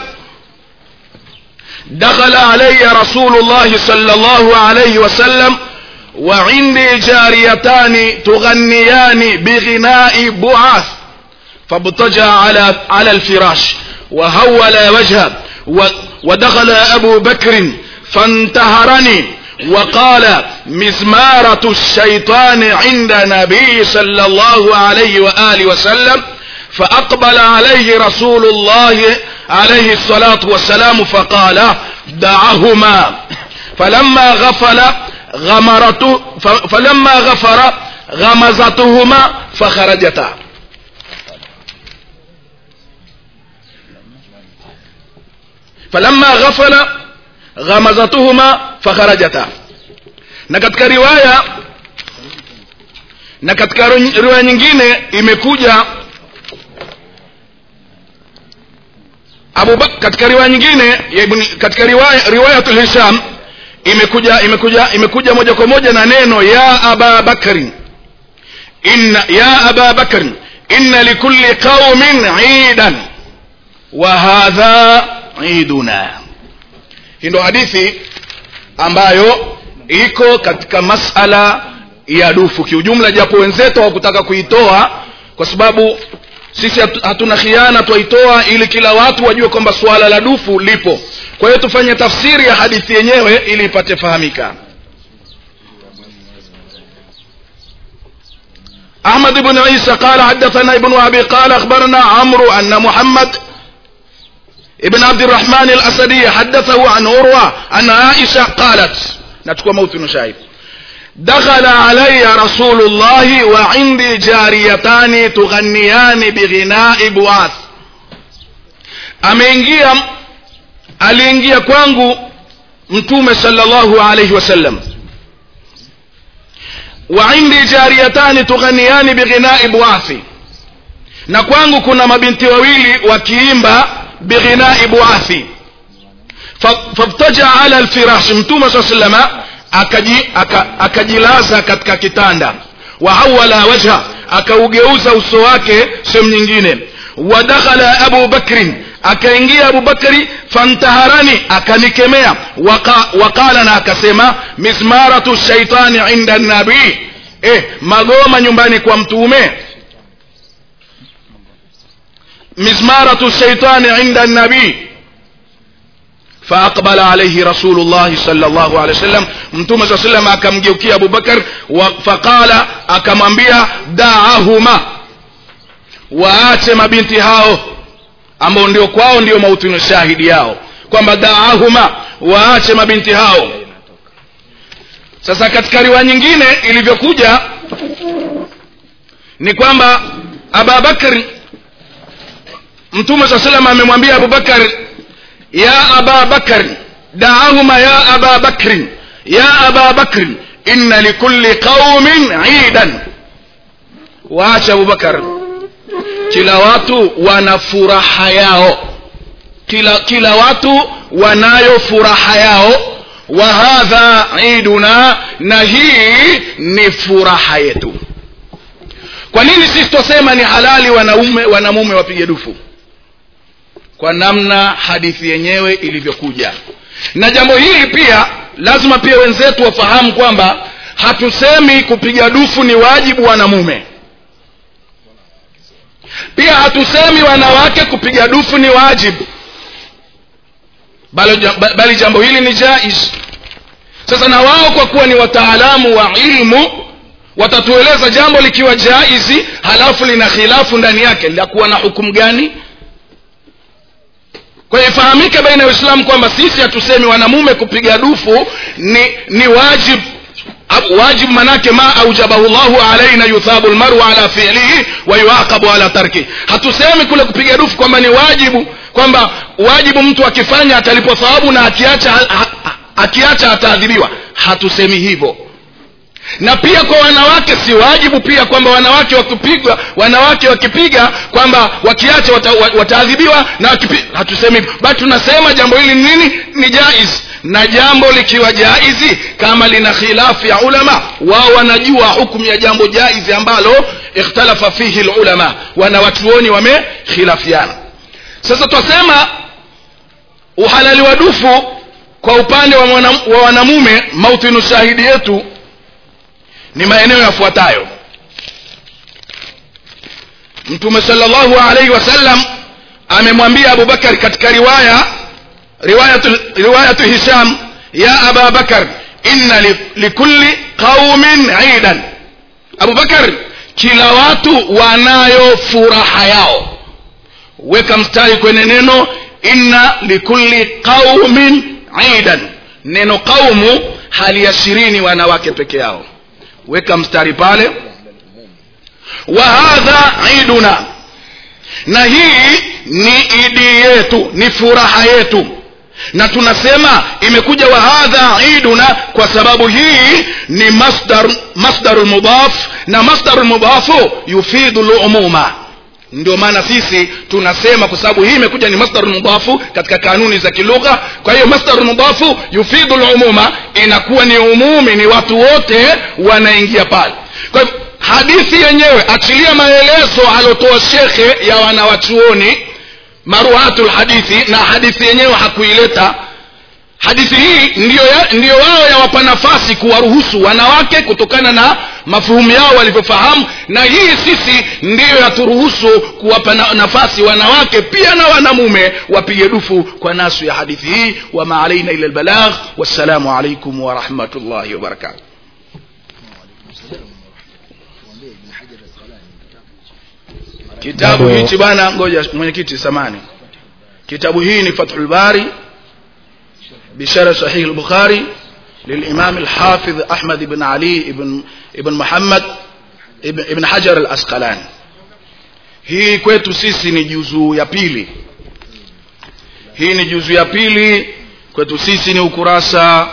دخل علي رسول الله صلى الله عليه وسلم وعندي جاريتان تغنيان بغناء بعاث فابتجع على على الفراش وهول وجهه ودخل ابو بكر فانتهرني وقال مزمارة الشيطان عند نبي صلى الله عليه وآله وسلم فأقبل عليه رسول الله عليه الصلاة والسلام فقال دعهما فلما غفل غمرته فلما غفر غمزتهما فخرجتا فلما غفل غمزتهما فخرجتا na katika riwaya na katika riwaya nyingine imekuja Abu katika riwaya nyingine ya ibn, katika riwaya riwayatul Hisham imekuja imekuja imekuja moja kwa moja na neno ya aba bakrin inna ya aba bakrin inna likulli qaumin idan wa hadha iduna hii ndo hadithi ambayo iko katika masala ya dufu kiujumla japo wenzetu hawakutaka kuitoa kwa sababu sisi hatu- hatuna khiana twaitoa ili kila watu wajue kwamba suala la dufu lipo kwa hiyo tufanye tafsiri ya hadithi yenyewe ili ipate fahamika أحمد بن عيسى قال حدثنا ابن أبي قال أخبرنا عمرو أن محمد ابن عبد الرحمن الأسدي حدثه عن عروة أن عائشة قالت نتكوى موت شاهد دخل علي رسول الله وعندي جاريتان تغنيان بغناء بواث ameingia aliingia kwangu mtume sallallahu alayhi wasallam wa indi jariyatani tughaniyani bighinai bwathi na kwangu kuna mabinti wawili wakiimba bighinai bwathi Fa- fabtaja ala alfirashi mtume saa salama akaji, aka, akajilaza katika kitanda wahawala wajha akaugeuza uso wake sehemu nyingine wadakhala abu bakrin akaingia abu bakri fantaharani akanikemea waka, wakala na akasema mizmaratu shaitani inda nabii eh, magoma nyumbani kwa mtume mizmaratu shaitani inda nabii فأقبل عليه رسول الله صلى الله عليه وسلم متوم صلى الله عليه وسلم akamgeukia Abu Bakar wa- faqala akamwambia da'ahuma waache mabinti hao ambao ndio kwao ndio mautunu shahidi yao kwamba da'ahuma waache mabinti hao sasa katika riwaya nyingine ilivyokuja ni kwamba Abubakar Mtume صلى الله عليه وسلم amemwambia Abu Bakar يا أبا بكر دعهما يا أبا بكر يا أبا بكر إن لكل قوم عيدا waacha abubakar kila watu wana furaha yao kila, kila watu wanayo furaha yao wa hadha iduna na hii ni furaha yetu kwa nini sisi twasema ni halali wanaume wanamume wapige dufu kwa namna hadithi yenyewe ilivyokuja na jambo hili pia lazima pia wenzetu wafahamu kwamba hatusemi kupiga dufu ni wajibu wanamume pia hatusemi wanawake kupiga dufu ni wajibu bali, bali jambo hili ni jaiz sasa na wao kwa kuwa ni wataalamu wa ilmu watatueleza jambo likiwa jaizi halafu lina khilafu ndani yake litakuwa na hukumu gani kwa hiyo ifahamike baina ya waislamu kwamba sisi hatusemi wanamume kupiga dufu ni ni wajib wajib manake ma aujabahu llahu alaina yuthabu lmaru ala fiilihi wa yuaqabu ala tarki hatusemi kule kupiga dufu kwamba ni wajibu kwamba wajibu mtu akifanya atalipwa thawabu na akiacha ha, ha, akiacha ataadhibiwa hatusemi hivyo na pia kwa wanawake si wajibu pia kwamba wanawake wakipigwa wanawake wakipiga kwamba wakiacha wata, wataadhibiwa na wakipiga hatusemi bali tunasema jambo hili nini ni jaiz na jambo likiwa jaizi kama lina khilafu ya ulama wao wanajua hukumu ya jambo jaizi ambalo ikhtalafa fihi lulama wanawachuoni wamekhilafiana sasa twasema uhalali wa dufu kwa upande wa, mwana, wa wanamume mautinu shahidi yetu ni maeneo yafuatayo mtume salllahu alaihi wasallam amemwambia abubakar katika riwaya riwayatu, riwayatu hisham ya aba bakar inna li, likulli qaumin idan abubakar kila watu wanayo furaha yao weka mstari kwenye neno inna likulli qaumin idan neno qaumu haliashirini wanawake peke yao weka mstari pale wa hadha iduna na hii ni idi yetu ni furaha yetu na tunasema imekuja wa hadha iduna kwa sababu hii ni masdar masdaru mudaf na masdaru mudafu yufidu lumuma ndio maana sisi tunasema kwa sababu hii imekuja ni masdaru mudafu katika kanuni za kilugha kwa hiyo masdaru mudafu yufidu lumuma inakuwa ni umumi ni watu wote wanaingia pale kwa hivyo hadithi yenyewe achilia maelezo aliotoa shekhe ya wanawachuoni maruhatu lhadithi na hadithi yenyewe hakuileta hadithi hadithi hii ndiyo, ya, ndiyo wao yawapa nafasi kuwaruhusu wanawake kutokana na mafuhumu yao walivyofahamu na hii sisi ndiyo yaturuhusu kuwapa na, nafasi wanawake pia na wanamume wapige dufu kwa nasu ya hadithi hii wama alaina ila lbalagh wassalamu alaikum warahmatullahi wabarakatuh kitabu Bado- hichi bwana ngoja mwenyekiti samani kitabu hii ni fathul bari بشرح صحيح البخاري للإمام الحافظ أحمد بن علي بن ابن محمد ابن, ابن حجر الأسقلاني hii kwetu sisi ni juzuu ya pili hii ni juzuu ya pili kwetu sisi ni ukurasa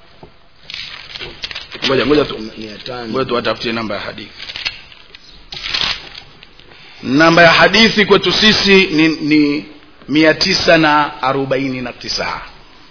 ngoja ngoja tu ngoja tuwatafutie namba ya hadithi namba ya hadithi kwetu sisi ni, ni mia tisa na arobaini na tisa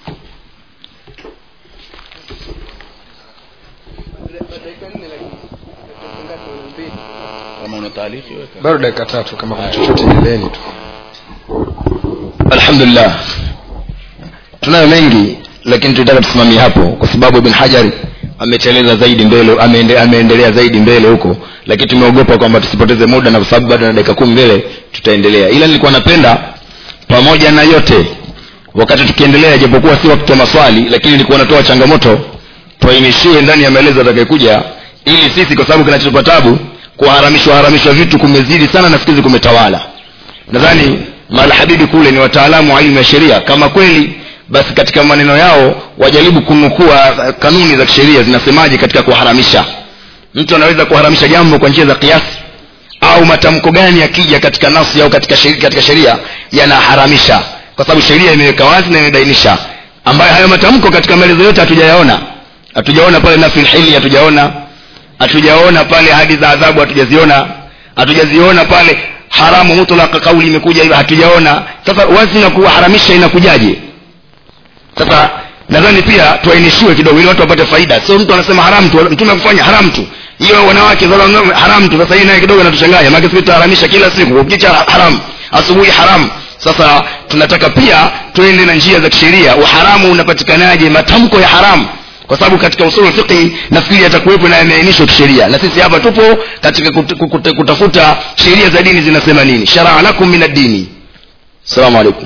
kama una taarifa weka. bado dakika tatu kama kuna chochote endeleeni tu alhamdulillah tunayo mengi lakini tunataka tusimamie hapo kwa sababu ibn hajari ameteleza zaidi mbele ameende, ameendelea zaidi mbele huko lakini tumeogopa kwamba tusipoteze muda na kwa sababu bado na dakika kumi mbele tutaendelea ila nilikuwa napenda pamoja na yote wakati tukiendelea japokuwa si wakati wa maswali lakini nilikuwa natoa changamoto tuainishiwe ndani ya maelezo atakayekuja ili sisi kwa sababu kinachotupa tabu kuharamishwa haramishwa vitu kumezidi sana na siku hizi kumetawala nadhani malhabibi kule ni wataalamu wa elimu ya sheria kama kweli basi katika maneno yao wajaribu kunukua eh, kanuni za kisheria zinasemaje katika kuharamisha mtu anaweza kuharamisha jambo kwa njia za kiasi au matamko gani yakija katika nafsi au katika sheria, katika sheria yanaharamisha kwa sababu sheria imeweka wazi na imebainisha ambayo hayo matamko katika maelezo yote hatujayaona hatujaona pale nafil hili hatujaona hatujaona pale hadi za adhabu hatujaziona hatujaziona pale haramu mutlaka kauli imekuja hivyo hatujaona sasa wazi na kuharamisha inakujaje sasa nadhani pia tuainishiwe kidogo ili watu wapate faida sio mtu anasema haram tu mtume kufanya haram tu hiyo wanawake za wanaume haram tu sasa hii naye kidogo inatuchanganya maana sisi tutaharamisha kila siku ukicha haram asubuhi haram sasa tunataka pia tuende na njia za kisheria uharamu unapatikanaje matamko ya haramu kwa sababu katika usulu fiqhi nafikiri yatakuwepo na yameainishwa kisheria na sisi hapa tupo katika kut, kut, kutafuta sheria za dini zinasema nini sharaa lakum min ad-dini assalamu alaikum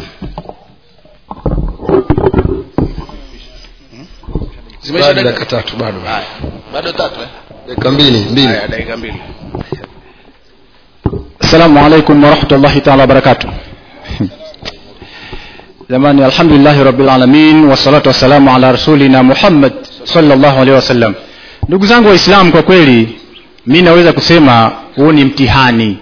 zimeisha bado dakika dakika tatu bado Haya. bado tatu eh? dakika mbili mbili haya dakika mbili assalamu alaikum warahmatullahi taala wabarakatuh jamani alhamdulillahi rabbil alamin wassalatu wassalamu ala rasulina muhammad sallallahu alaihi wasallam ndugu zangu waislamu kwa kweli mi naweza kusema huu ni mtihani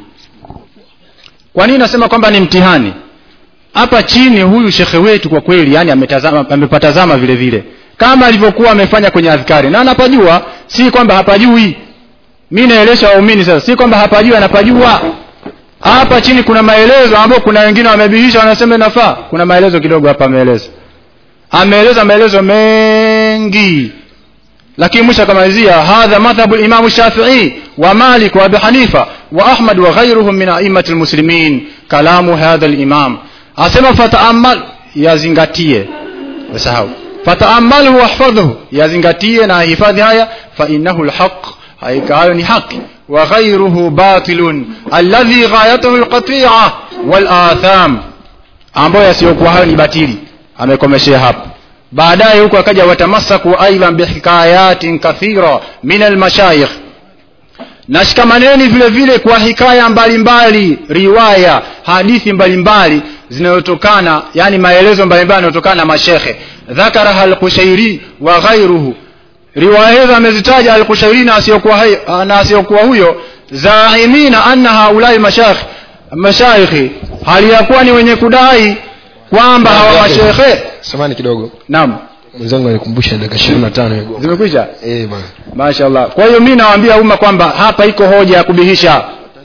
kwa nini nasema kwamba ni mtihani hapa chini huyu shekhe wetu kwa kweli yani ametazama amepatazama vile vile kama alivyokuwa amefanya kwenye adhkari na anapajua si kwamba hapajui mi naelesha waumini sasa si kwamba hapajui anapajua hapa chini kuna maelezo ambayo kuna wengine wamebihisha wanasema inafaa kuna maelezo kidogo hapa ameeleza ameeleza maelezo mengi lakini mwisho akamalizia hadha madhhabu limamu shafii wa malik wa abi hanifa wa ahmad wa ghairuhum min aimati lmuslimin kalamu hadha limam asema fataamal yazingatie usahau fataamalhu wahfadhhu yazingatie na hifadhi haya fainahu lhaq haika hayo ni haki وغيره باطل الذي غايته القطيعة والآثام ambayo yasiyokuwa hayo ni batili amekomeshea hapo baadaye huko akaja watamasaku aidan bihikayatin kathira min almashayikh nashikamaneni vile vile kwa hikaya mbalimbali riwaya hadithi mbalimbali zinazotokana yani maelezo mbalimbali yanayotokana na mashekhe dhakaraha alqushairi wa ghairuhu riwaya hizo amezitaja alkushairi na asiyokuwa hai- na asiyokuwa huyo zaimina anna haulai mashayikh mashaikhi hali ya kuwa ni wenye kudai kwamba hawa mashekhe samani kidogo naam mwenzangu alikumbusha dakika ishirini na tano hiyo zimekwisha eh bwana mashallah kwa hiyo mi nawaambia umma kwamba hapa iko hoja ya kubihisha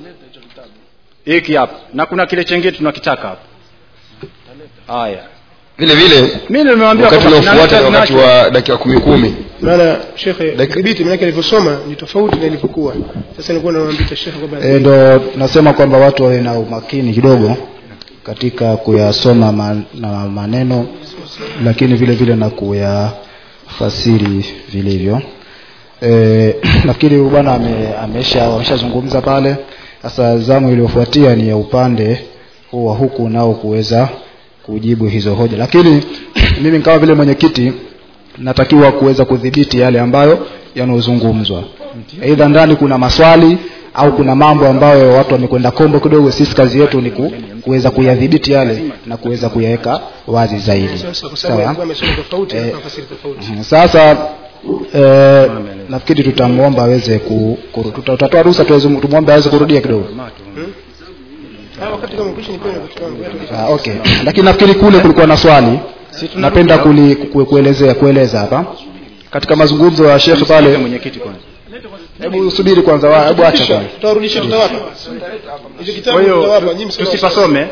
hiki hapa na kuna kile chengine tunakitaka hapa haya vile vile mi nimewambia wakati kwamba unaofuata ni tunaleta wakati tunacho. wa dakika kumi kumi maana shekhe Dakika- dhibiti manake alivyosoma ni tofauti na ilivyokuwa sasa nilikuwa namwambia shekhe kwamba e, ndo nasema kwamba watu wawe na umakini kidogo katika kuyasoma man, na maneno lakini vile vile na kuyafasiri vilivyo e, nafikiri huyu bwana ame, amesha ameshazungumza pale sasa zamu iliyofuatia ni ya upande huu wa huku nao kuweza kujibu hizo hoja lakini mimi kama vile mwenyekiti natakiwa kuweza kudhibiti yale ambayo yanayozungumzwa aidha ndani kuna maswali au kuna mambo ambayo watu wamekwenda kombo kidogo sisi kazi yetu ni ku, kuweza kuyadhibiti yale na kuweza kuyaweka wazi zaidi sasa kwa sababu sawa alikuwa amesoma tofauti Eh, na tafsiri tofauti Mhm. sasa eh, nafikiri tutamwomba aweze ku, kuru- tuta- tutatoa ruhusa tuweze- tumwombe aweze kurudia kidogo Ah, wakati kama mkisha nipewe wakati wangu wewe Ah, okay lakini nafikiri kule kulikuwa na swali napenda kuli, ku, kuelezea kueleza hapa katika mazungumzo ya shekhe pale mwenyekiti kwanza hebu subiri kwanza wa- hebu acha kwanza tutarudishia tutawapa hicho kitabu kwa hiyo tutawapa nyinyi msema tusipasome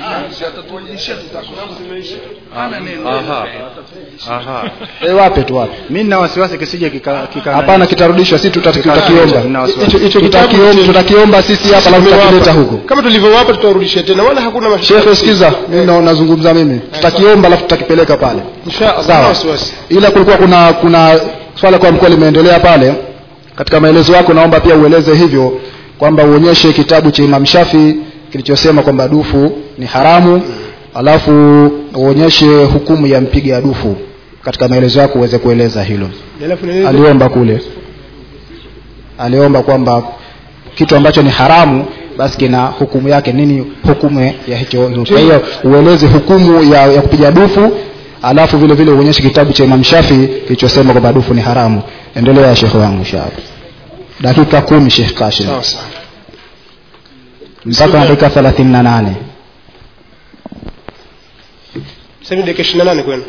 Aha. Aha. eh, wape tu wape mi nina wasiwasi kisije kika, kika hapana kitarudishwa si tuta- Nina tutakiomba wasiwasi. hicho Tutakiom- kitabu tutakiomba sisi hapa alafu tutakileta huko kama tulivyowapa tutarudishia tena wala hakuna mashaka shekhe sikiza mimi na- nazungumza mimi tutakiomba alafu tutakipeleka pale insha Allah Sawa. wasiwasi ila kulikuwa kuna kuna swala kwa mkoa limeendelea pale katika maelezo yako naomba pia ueleze hivyo kwamba uonyeshe kitabu cha Imam Shafi kilichosema kwamba dufu ni haramu alafu uonyeshe hukumu ya mpiga dufu katika maelezo yako uweze kueleza hilo alafu nini aliomba kule aliomba kwamba kitu ambacho ni haramu basi kina hukumu yake nini hukumu ya hicho kwa hiyo ueleze hukumu ya, ya kupiga dufu alafu vile vile uonyeshe kitabu cha Imam Shafi kilichosema kwamba dufu ni haramu endelea shekhe wangu shafi dakika kumi Sheikh Kashim sawa sawa mpaka dakika thelathini na nane sasa ni dakika 28 kwenu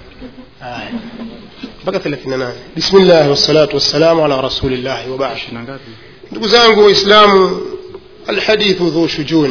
mpaka 38 bismillah wassalatu wassalamu ala rasulillah wa ba'd ndugu zangu waislamu alhadithu dhu shujun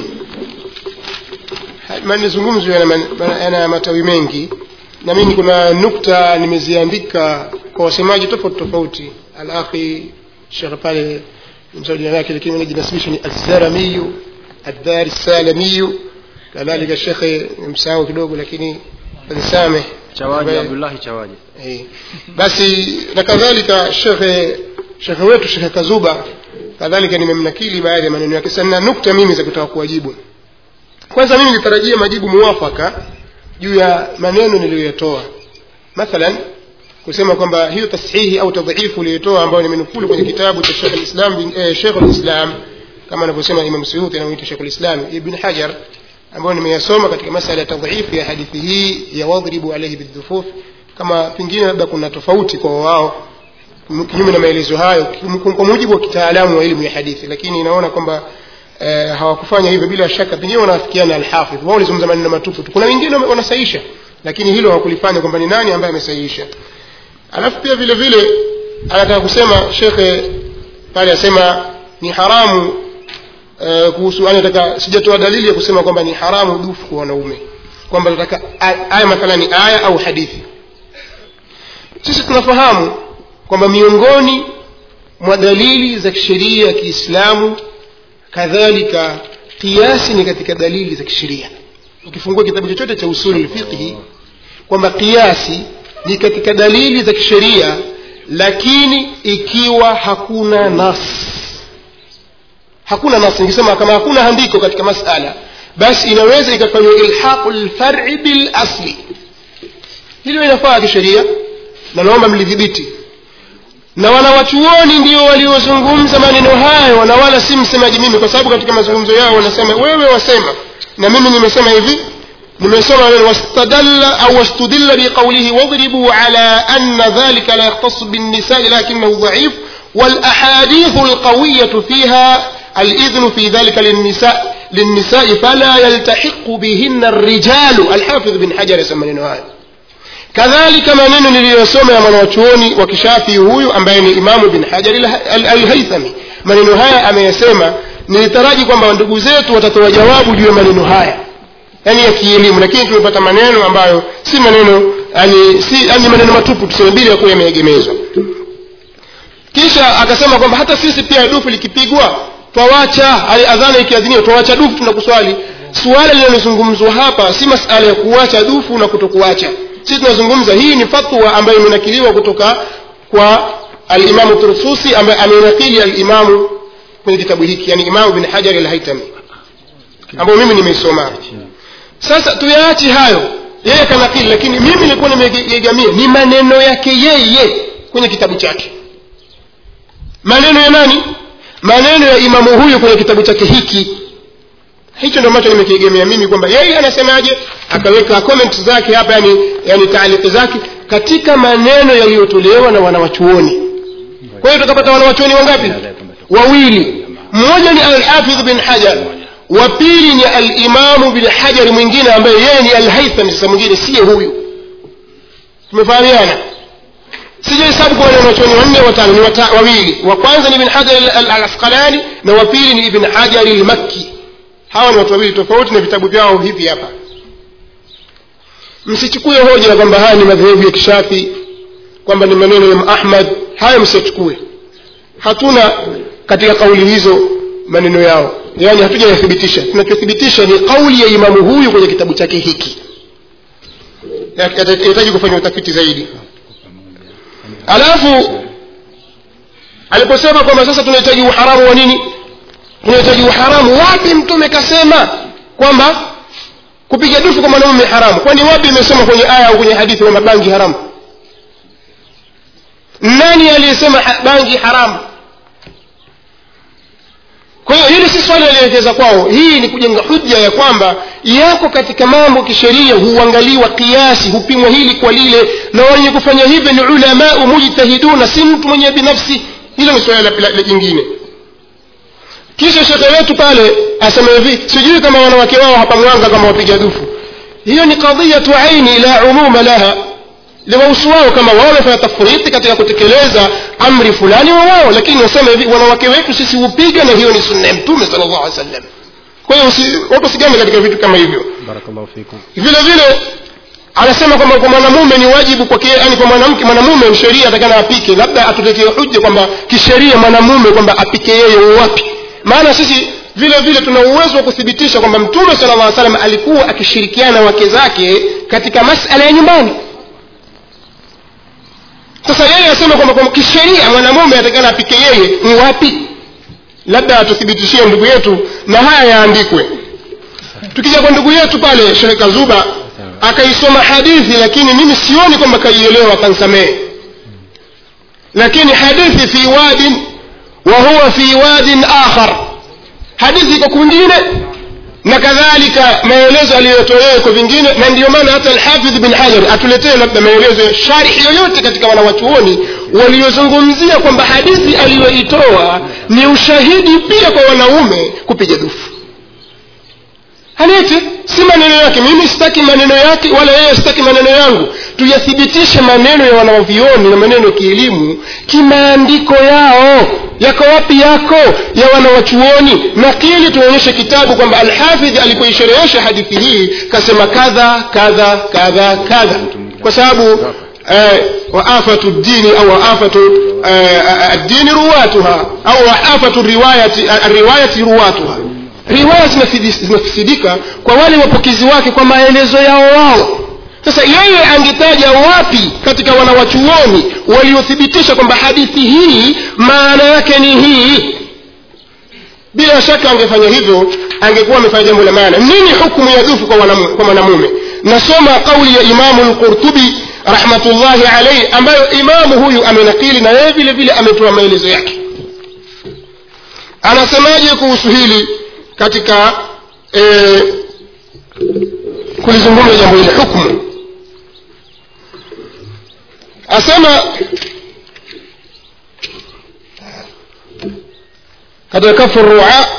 manizungumzo yana, man- yana matawi mengi na mimi kuna nukta nimeziandika kwa wasemaji tofauti tofauti alakhi shekh pale msao jina lake lakini najinasibisha ni alzaramiyu addari salamiyu kadhalika shekhe msahau kidogo lakini nisameh chawaji Ambaye- abdullahi chawaji Eh, basi na kadhalika shekhe shekhe wetu shekhe kazuba kadhalika nimemnakili baadhi ya maneno yake sana nukta mimi za kutaka kuwajibu kwanza mimi nitarajia majibu muwafaka juu ya maneno niliyoyatoa mathalan kusema kwamba hiyo tashihi au tadhifu uliyotoa ambayo nimenukulu kwenye kitabu cha Sheikh al-Islam bin- eh, Sheikh al-Islam kama anavyosema Imam Suyuti anamuita Sheikh al-Islam Ibn Hajar ambayo nimeyasoma katika masala ya tadhifu ya hadithi hii ya wadhribu alayhi bidhufuf kama pengine labda kuna tofauti kwa wao kinyume na maelezo hayo kim- kwa mujibu wa kitaalamu wa elimu ya hadithi lakini inaona kwamba eh, hawakufanya hivyo bila shaka pengine wanafikiana alhafidh wao walizungumza maneno matupu tu kuna wengine wame- wanasahisha lakini hilo hawakulifanya kwamba ni nani ambaye amesahihisha alafu pia vile vile anataka kusema shekhe pale asema ni haramu eh, kuhusu anataka sijatoa dalili ya kusema kwamba ni haramu dufu kwa wanaume kwamba nataka a- aya mathalani aya au hadithi sisi tunafahamu kwamba miongoni mwa dalili za kisheria ya kiislamu kadhalika kiasi ni katika dalili za kisheria ukifungua kitabu chochote cha usuli lfiqhi kwamba kiasi ni katika dalili za kisheria lakini ikiwa hakuna nas hakuna nas nikisema kama hakuna andiko katika masala basi inaweza ikafanywa ilhaqu lfari bilasli hilo inafaa kisheria na naomba mlidhibiti na wanawachuoni ndio waliozungumza maneno hayo na wala si msemaji mimi kwa sababu katika mazungumzo yao wanasema wewe wasema na mimi nimesema hivi nimesoma neno wastadalla au wastudilla biqaulihi wadribu ala anna dhalika la yakhtassu binnisai lakinahu dhaif والاحاديث القويه فيها الاذن في ذلك للنساء للنساء فلا يلتحق بهن الرجال الحافظ بن حجر يسمى neno haya kadhalika maneno niliyosoma ya mwanachuoni wa kishafi huyu ambaye ni imamu bin hajar alhaithami maneno haya ameyasema nilitaraji kwamba ndugu zetu watatoa jawabu juu ya maneno haya yani ya kielimu lakini tumepata maneno ambayo si maneno yani si yani maneno matupu tuseme bila ya kuwa yameegemezwa kisha akasema kwamba hata sisi pia dufu likipigwa twawacha adhana ikiadhiniwa twawacha dufu tunakuswali suala linalozungumzwa hapa si masala ya kuacha dufu na kutokuacha sisi tunazungumza hii ni fatwa ambayo imenakiliwa kutoka kwa alimamu tursusi ambaye amenakili alimamu kwenye kitabu hiki yani imamu bin hajari alhaitami ambayo mimi nimeisoma sasa tuyaache hayo yeye kanakili lakini mimi nilikuwa nimeegamia ni maneno yake yeye kwenye kitabu chake maneno ya nani maneno ya imamu huyu kwenye kitabu chake hiki hicho ndio ambacho nimekiegemea mimi kwamba yeye anasemaje akaweka comment zake hapa yani, yani taaliki zake katika maneno yaliyotolewa na wanawachuoni kwa hiyo tukapata wanawachuoni wangapi wawili mmoja ni alhafidh bin hajar wa pili ni alimamu bin hajari mwingine ambaye yeye ni alhaitham sasa mwingine siye huyu tumefahamiana sijahesabu kuwa ni wanachuoni wanne watano ni wata, wawili wa kwanza ni ibn hajar al-asqalani na wa pili ni ibn hajar al-makki hawa ni watu wawili tofauti na vitabu vyao hivi hapa msichukue hoja kwamba haya ni madhehebu ya kishafi kwamba ni maneno ya ahmad haya msichukue hatuna katika kauli hizo maneno yao yaani hatujayathibitisha tunachothibitisha ni kauli ya imamu huyu kwenye kitabu chake hiki yahitaji kufanya utafiti zaidi alafu aliposema kwamba sasa tunahitaji uharamu wa nini tunahitaji uharamu wapi mtume kasema kwamba kupiga dufu kwa mwanaume haramu kwani wapi imesema kwenye aya au kwenye hadithi kwamba bangi haramu nani aliyesema ha- bangi haramu kwa hiyo hili si swali alielekeza kwao hii ni kujenga hujja ya kwamba yako katika mambo kisheria huangaliwa kiasi hupimwa hili kwa lile na wenye kufanya hivyo ni ulamau mujtahiduna si mtu mwenye binafsi hilo ni swala la- la- la jingine kisha shekhe wetu pale asema hivi sijui kama wanawake wao hapa mwanga kama wapiga dufu hiyo ni qadhiyatu aini la umuma laha liwahusu wao kama wao wamefanya tafriti katika kutekeleza amri fulani wa wao lakini wasema hivi wanawake wetu sisi hupiga na hiyo ni sunna ya mtume sala llahu alih wasallam kwa hiyo usi- watu wasigame katika vitu kama hivyo barakallahu fikum vile vile anasema kwamba kwa mwanamume ni wajibu kwa yani kwa mwanamke mwanamume sheria atakana apike labda atuletee hujja kwamba kisheria mwanamume kwamba apike yeye wapi maana sisi vile vile tuna uwezo wa kuthibitisha kwamba mtume sala llah salam alikuwa akishirikiana na wake zake katika masala ya nyumbani sasa yeye asema kwamba kwa kisheria mwanamume atakana apike yeye ni wapi labda atuthibitishie ndugu yetu na haya yaandikwe tukija kwa ndugu yetu pale shehe kazuba akaisoma hadithi lakini mimi sioni kwamba kaielewa akansamehe lakini hadithi fi wadin wa huwa fi wadin akhar hadithi iko kwingine na kadhalika maelezo aliyotolewa kwa vingine na ndiyo maana hata alhafidh bin hajar atuletee labda maelezo ya sharihi yoyote katika wanawachuoni waliozungumzia kwamba hadithi aliyoitoa ni ushahidi pia kwa wanaume kupiga dufu halete si maneno yake mimi sitaki maneno yake wala yeye sitaki maneno yangu tuyathibitishe maneno ya wanaovioni na maneno ya kielimu kimaandiko yao yako wapi yako ya wanawachuoni nakili tuonyeshe kitabu kwamba alhafidh alipoisherehesha hadithi hii kasema kadha kadha kadha kadha kwa sababu eh, waafatu dini au waafatu eh, addini ruwatuha au waafatu riwayati riwayati ruwatuha riwaya zinafidi- zinafisidika kwa wale wapokezi wake kwa maelezo yao wao sasa yeye angetaja wapi katika wanawachuoni waliothibitisha kwamba hadithi hii maana yake ni hii bila shaka angefanya hivyo angekuwa amefanya jambo la maana nini hukumu ya dhufu kwa wanamu- kwa mwanamume nasoma kauli ya imamu lqurtubi rahmatullahi alaihi ambayo imamu huyu amenakili na yeye vile vile ametoa maelezo yake anasemaje kuhusu hili katika eh, kulizungumza jambo hili hukmu asema katika kafu rua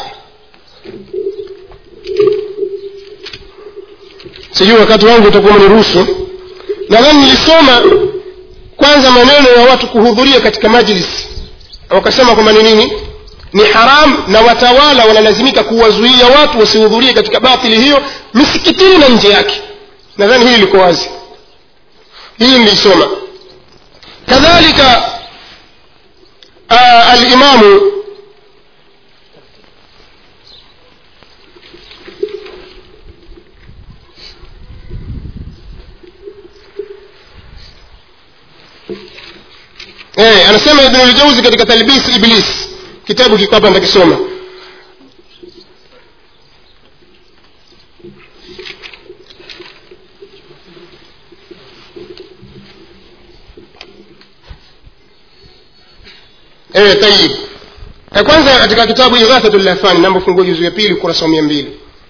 sijui wakati wangu utakuwa mniruhusu nadhani nilisoma kwanza maneno ya watu kuhudhuria katika majlis wakasema kwamba ni nini ni haram na watawala wanalazimika kuwazuia watu wasihudhurie katika batili hiyo misikitini na nje yake nadhani hili liko wazi hii nilisoma kadhalika uh, alimamu eh, anasema ibn al-jawzi katika talbis iblis kitabu kiko hapa nitakisoma eh tayib ya kwanza katika kitabu ighathatul lahfani namba fungua juzu ya pili ukurasa wa 200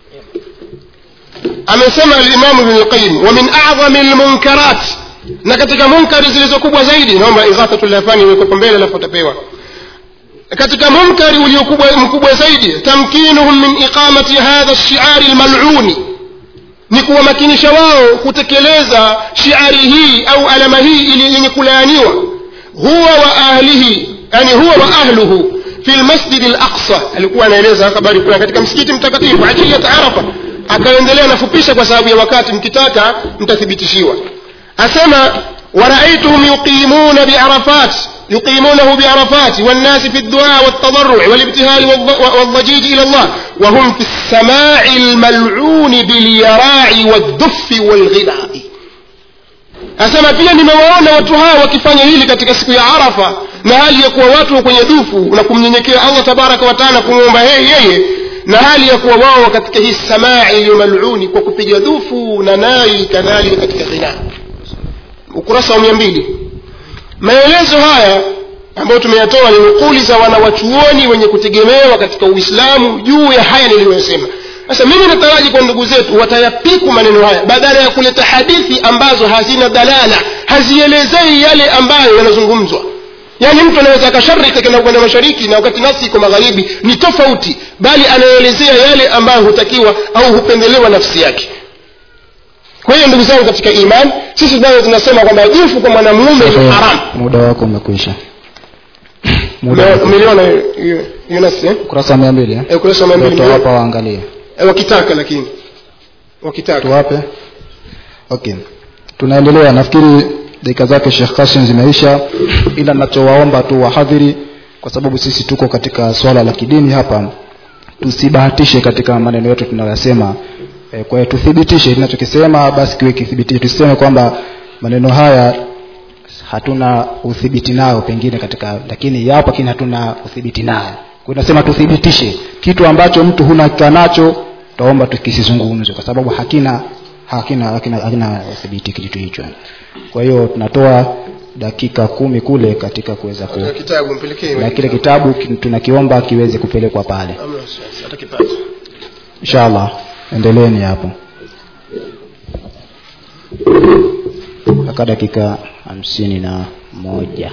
amesema al-imam ibn al-qayyim wa min a'zami al-munkarat na katika munkari zilizokubwa zaidi naomba ighathatul lahfani iwekwe mbele alafu utapewa katika munkari uliokubwa mkubwa zaidi tamkinuhum min iqamati hadha ash-shi'ar al-mal'uni ni kuwamakinisha wao kutekeleza shiari hii au alama hii ili yenye kulaaniwa huwa wa ahlihi yani huwa wa ahluhu fi lmasjidi al-aqsa alikuwa anaeleza habari fulani katika msikiti mtakatifu ajiyat arafa akaendelea nafupisha kwa sababu ya wakati mkitaka mtathibitishiwa asema ورأيتهم يقيمون بعرفات يقيمونه بعرفات والناس في الدعاء والتضرع والابتهال والض- والضجيج إلى الله وهم في السماع الملعون باليراع والدف والغناء asema pia nimewaona watu hawa wakifanya hili katika siku ya arafa na hali ya kuwa watu wa kwenye dufu na kumnyenyekea allah tabaraka wataala kumwomba yeye yeye na hali ya kuwa wao katika hii samaa iliyo maluni kwa kupiga dufu na nai kadhalika katika ghina ukurasa wa mia mbili maelezo haya ambayo tumeyatoa ni nukuli za wanawachuoni wenye kutegemewa katika uislamu juu ya haya niliyosema sasa mimi nataraji kwa ndugu zetu watayapiku maneno haya badala ya kuleta hadithi ambazo hazina dalala hazielezei yale ambayo yanazungumzwa yaani mtu anaweza akashariki akaenda kwenda mashariki na wakati nasi iko magharibi ni tofauti bali anaelezea yale ambayo hutakiwa au hupendelewa nafsi yake kwa hiyo ndugu zangu katika iman sisi bado tunasema kwamba jufu kwa mwanamume ni haramu muda wako umekwisha muda Ume- wako. umeliona hiyo- hiyo hiyo nasi eh? ukurasa wa mia mbili eh? Eh, ukurasa wa mia mbili Ndio hapa waangalie Eh, wakitaka lakini wakitaka tuwape okay tunaendelea nafikiri dakika zake Sheikh Kasim zimeisha ila ninachowaomba tu wahadhiri kwa sababu sisi tuko katika swala la kidini hapa tusibahatishe katika maneno yetu tunayoyasema e, kwa hiyo tuthibitishe tunachokisema basi kiwe kithibitishe tusiseme kwamba maneno haya hatuna udhibiti nayo pengine katika lakini yapo lakini hatuna udhibiti nayo kwa hiyo nasema tuthibitishe kitu ambacho mtu huna hakika nacho taomba tukisizungumzwe kwa sababu hakina hakina hakina hakina udhibiti kitu hicho kwa hiyo tunatoa dakika kumi kule katika kuweza ku Katika kitabu mpelekee na kile kitabu ki- tunakiomba kiweze kupelekwa pale Amna wasiwasi, atakipata inshallah endeleeni hapo mpaka dakika hamsini na moja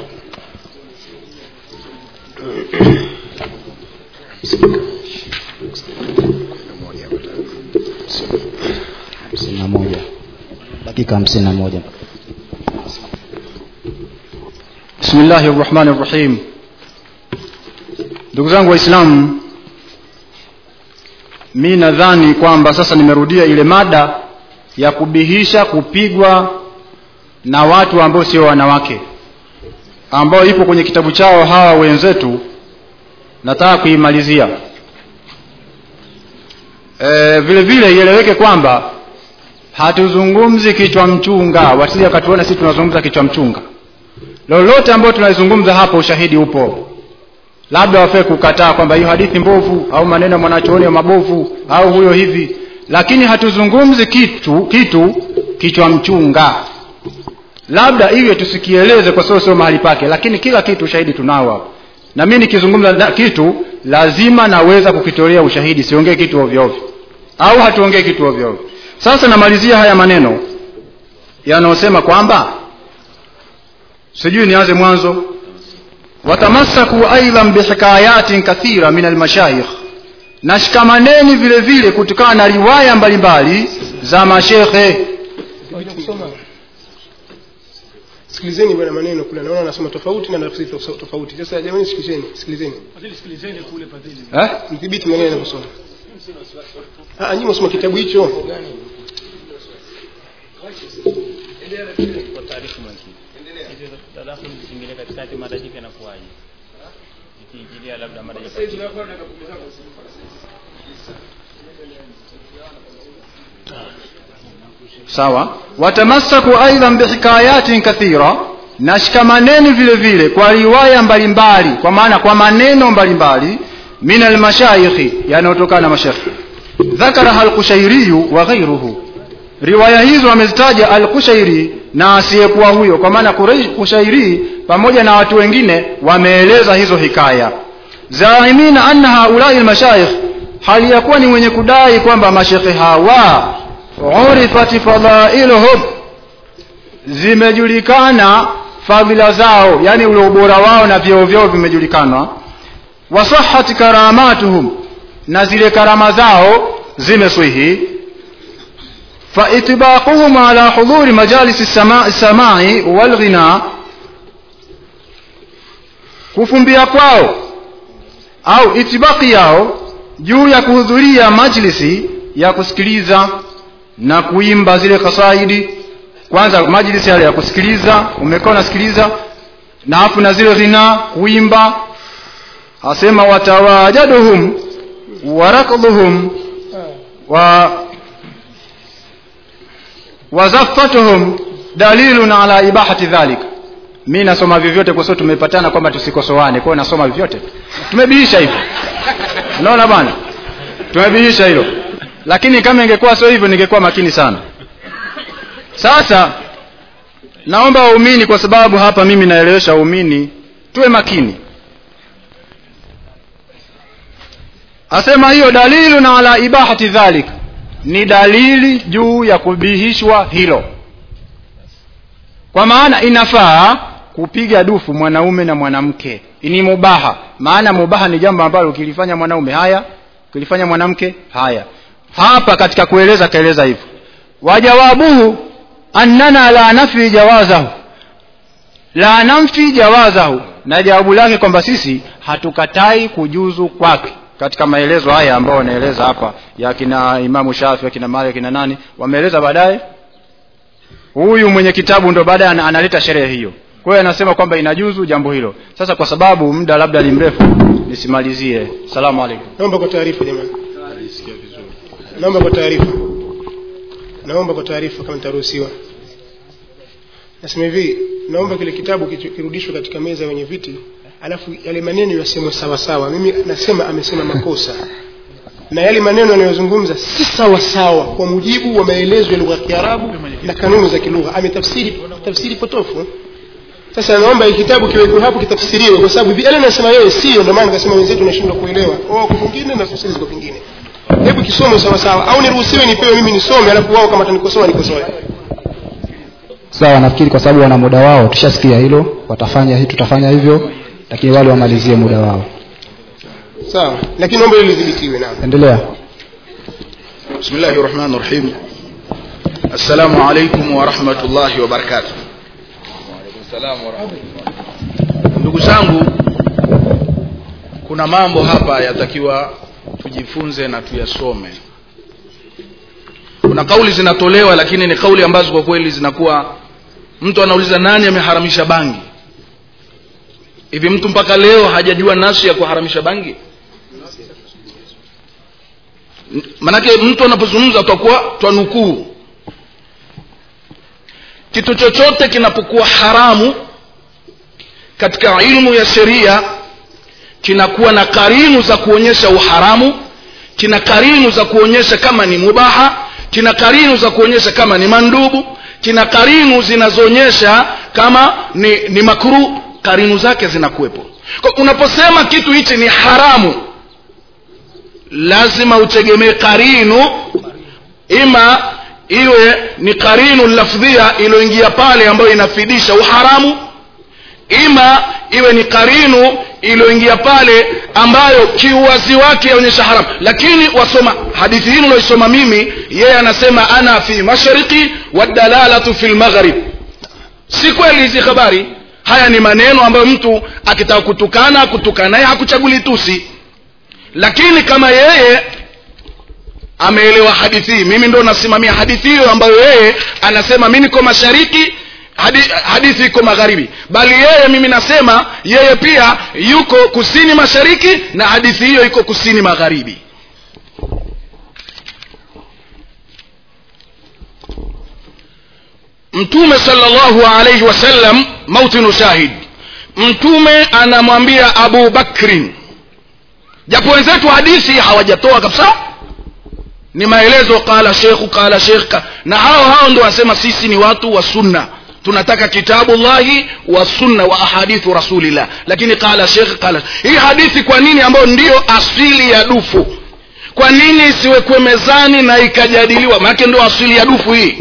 hamsini na moja dakika hamsini na moja bismillahi rahmani rahim ndugu zangu waislamu mi nadhani kwamba sasa nimerudia ile mada ya kubihisha kupigwa na watu ambao sio wanawake ambao ipo kwenye kitabu chao hawa wenzetu nataka kuimalizia e, vile vile ieleweke kwamba hatuzungumzi kichwa mchunga wasije wakatuona sisi tunazungumza kichwa mchunga lolote ambayo tunalizungumza hapa ushahidi upo labda wafee kukataa kwamba hiyo hadithi mbovu au maneno ya mwanachuoni mabovu au huyo hivi lakini hatuzungumzi kitu kitu kichwa mchunga labda iwe tusikieleze kwa sababu sio mahali pake lakini kila kitu ushahidi tunao hapo na mimi nikizungumza na- kitu lazima naweza kukitolea ushahidi siongee kitu ovyo ovyo au hatuongee kitu ovyo ovyo sasa namalizia haya maneno yanayosema kwamba sijui nianze mwanzo watamassaku aidan bihikayatin kathira min almashayikh na shikamaneni vile vile kutokana na riwaya mbalimbali za mashekhe sikilizeni bwana maneno kule naona anasoma tofauti na nafsi tof- tofauti sasa jamani sikilizeni sikilizeni eh? mdhibiti maneno anavyosoma ah nyinyi msoma kitabu hicho sawa watamassaku aidan bihikayatin kathira na shikamaneni vile vile kwa riwaya mbalimbali kwa maana kwa maneno mbalimbali min almashaikhi yanayotokana na mashekhe dhakaraha alkushairiyu wa ghairuhu riwaya hizo amezitaja alkushairi na asiyekuwa huyo kwa maana Quraish- kushairi pamoja na watu wengine wameeleza hizo hikaya zaimina anna haulai almashayikh hali ya kuwa ni mwenye kudai kwamba mashekhe hawa urifat fadailuhum zimejulikana fadhila zao yani ule ubora wao na vyeo vyao vimejulikana wasahat karamatuhum na zile karama zao zimeswihi فإطباقهم على حضور مجالس السماع, السماع والغناء kufumbia kwao au itibaki yao juu ya kuhudhuria majlisi ya kusikiliza na kuimba zile kasaidi kwanza majlisi yale ya kusikiliza umekaa unasikiliza na hafu na zile ghina kuimba asema watawajaduhum warakdhuhum wa wazafatuhum dalilun ala ibahati dhalik mi nasoma vyovyote kwa sababu tumepatana kwamba tusikosoane kwa hiyo nasoma vyovyote tumebihisha hivyo unaona bwana tumebihisha hilo lakini kama ingekuwa sio hivyo ningekuwa makini sana sasa naomba waumini kwa sababu hapa mimi naelewesha waumini tuwe makini asema hiyo dalilun ala ibahati dhalik ni dalili juu ya kubihishwa hilo kwa maana inafaa kupiga dufu mwanaume na mwanamke ni mubaha maana mubaha ni jambo ambalo ukilifanya mwanaume haya ukilifanya mwanamke haya hapa katika kueleza kaeleza hivyo wajawabuhu annana la nafi jawazahu la namfi jawazahu na jawabu lake kwamba sisi hatukatai kujuzu kwake katika maelezo haya ambayo wanaeleza hapa ya kina imamu shafi akina mali akina nani wameeleza baadaye huyu mwenye kitabu ndo baadaye ana- analeta sherehe hiyo kwa hiyo anasema kwamba inajuzu jambo hilo sasa kwa sababu muda labda ni mrefu nisimalizie salamu alaikum naomba kwa taarifa jamani naomba kwa taarifa naomba kwa taarifa kama nitaruhusiwa nasema hivi naomba kile kitabu kichu- kirudishwe katika meza ya wenye viti alafu yale maneno yasemwe sawa sawa mimi nasema amesema makosa na yale maneno yanayozungumza si sawa sawa kwa mujibu wa maelezo ya lugha ya kiarabu na kanuni za kilugha ametafsiri tafsiri potofu sasa naomba hii kitabu kiwekwe hapo kitafsiriwe kwa sababu yale anasema yeye sio ndio maana nikasema wenzetu nashindwa kuelewa wao kwa vingine na tafsiri ziko vingine hebu kisome sawa sawa au niruhusiwe nipewe mimi nisome alafu wao kama tanikosoa nikosoe sawa nafikiri kwa sababu wana muda wao tushasikia hilo watafanya hii tutafanya hivyo lakini wale wamalizie muda wao sawa lakini naomba hilo lidhibitiwe naam endelea بسم الله الرحمن الرحيم السلام عليكم ورحمة الله وبركاته ndugu zangu kuna mambo hapa yatakiwa tujifunze na tuyasome kuna kauli zinatolewa lakini ni kauli ambazo kwa kweli zinakuwa mtu anauliza nani ameharamisha bangi hivi mtu mpaka leo hajajua nasi ya kuharamisha bangi manake mtu anapozungumza tutakuwa twanukuu kitu chochote kinapokuwa haramu katika ilmu ya sheria kinakuwa na karinu za kuonyesha uharamu kina karinu za kuonyesha kama ni mubaha kina karinu za kuonyesha kama ni mandubu kina karinu zinazoonyesha kama ni, ni makruh karinu zake zinakuwepo kwa unaposema kitu hichi ni haramu lazima utegemee karinu ima iwe ni karinu lafdhia iliyoingia pale ambayo inafidisha uharamu ima iwe ni karinu iliyoingia pale ambayo kiuwazi wake yaonyesha haramu lakini wasoma hadithi hii niloisoma mimi yeye anasema ana fi mashariki wadalalatu fi lmaghrib si kweli hizi habari haya ni maneno ambayo mtu akitaka kutukana kutukana naye hakuchaguli tusi lakini kama yeye ameelewa hadithi hii mimi ndo nasimamia hadithi hiyo ambayo yeye anasema mi niko mashariki hadi, hadithi iko magharibi bali yeye mimi nasema yeye pia yuko kusini mashariki na hadithi hiyo iko kusini magharibi mtume salllahu alaihi wasallam mautinu shahid mtume anamwambia abu bakrin japo wenzetu hadithi hawajatoa kabisa ni maelezo qala shekhu qala shekh ka- na hao hao ndo wanasema sisi ni watu wa sunna tunataka kitabu llahi wa sunna wa ahadithu rasulillah lakini qala shekh qala hii hadithi kwa nini ambayo ndiyo asili ya dufu kwa nini isiwekwe mezani na ikajadiliwa maanake ndio asili ya dufu hii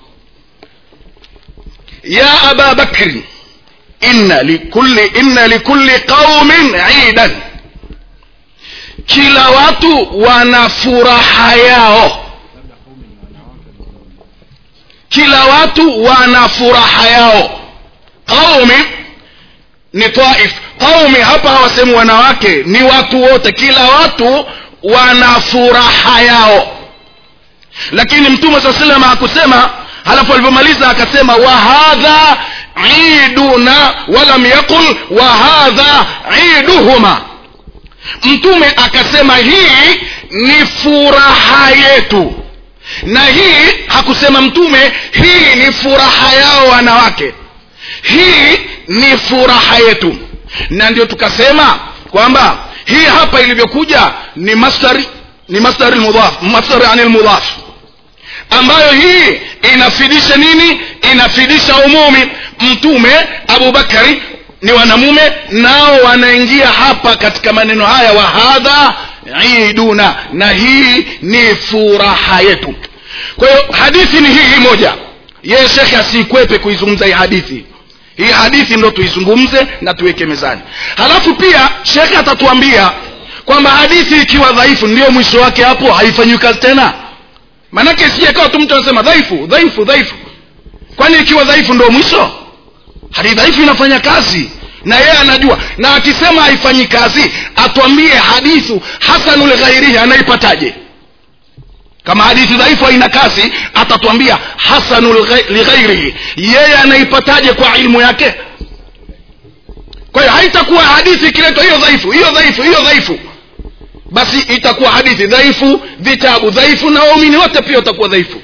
ya aba bakri inna likulli inna likulli qaumin idan kila watu wana furaha yao kila watu wana furaha yao qaumi ni taif qaumi hapa hawasemi wanawake ni watu wote kila watu wana furaha yao lakini mtume saa salama hakusema halafu alivyomaliza akasema wa hadha iduna walam yaqul wa hadha iduhuma mtume akasema hii ni furaha yetu na hii hakusema mtume hii ni furaha yao wanawake hii ni furaha yetu na ndio tukasema kwamba hii hapa ilivyokuja ni masdari ni masdari lmudhaf masdari ani lmudhaf ambayo hii inafidisha nini inafidisha umumi mtume abubakari ni wanamume nao wanaingia hapa katika maneno haya wa hadha iduna na hii ni furaha yetu kwa hiyo hadithi ni hii hii moja yeye shekhe asiikwepe kuizungumza hii hadithi hii hadithi ndo tuizungumze na tuweke mezani halafu pia shekhe atatuambia kwamba hadithi ikiwa dhaifu ndio mwisho wake hapo haifanyiwi kazi tena maanake sijakawa tu mtu anasema dhaifu dhaifu dhaifu kwani ikiwa dhaifu ndo mwisho hadithi dhaifu inafanya kazi na yeye anajua na akisema haifanyi kazi atwambie hadithu hasanu lighairihi anaipataje kama hadithi dhaifu haina kazi atatwambia hasanu ligha- lighairihi yeye anaipataje kwa ilmu yake kwa hiyo haitakuwa hadithi ikiletwa hiyo dhaifu hiyo dhaifu hiyo dhaifu basi itakuwa hadithi dhaifu vitabu dhaifu na waumini wote pia watakuwa dhaifu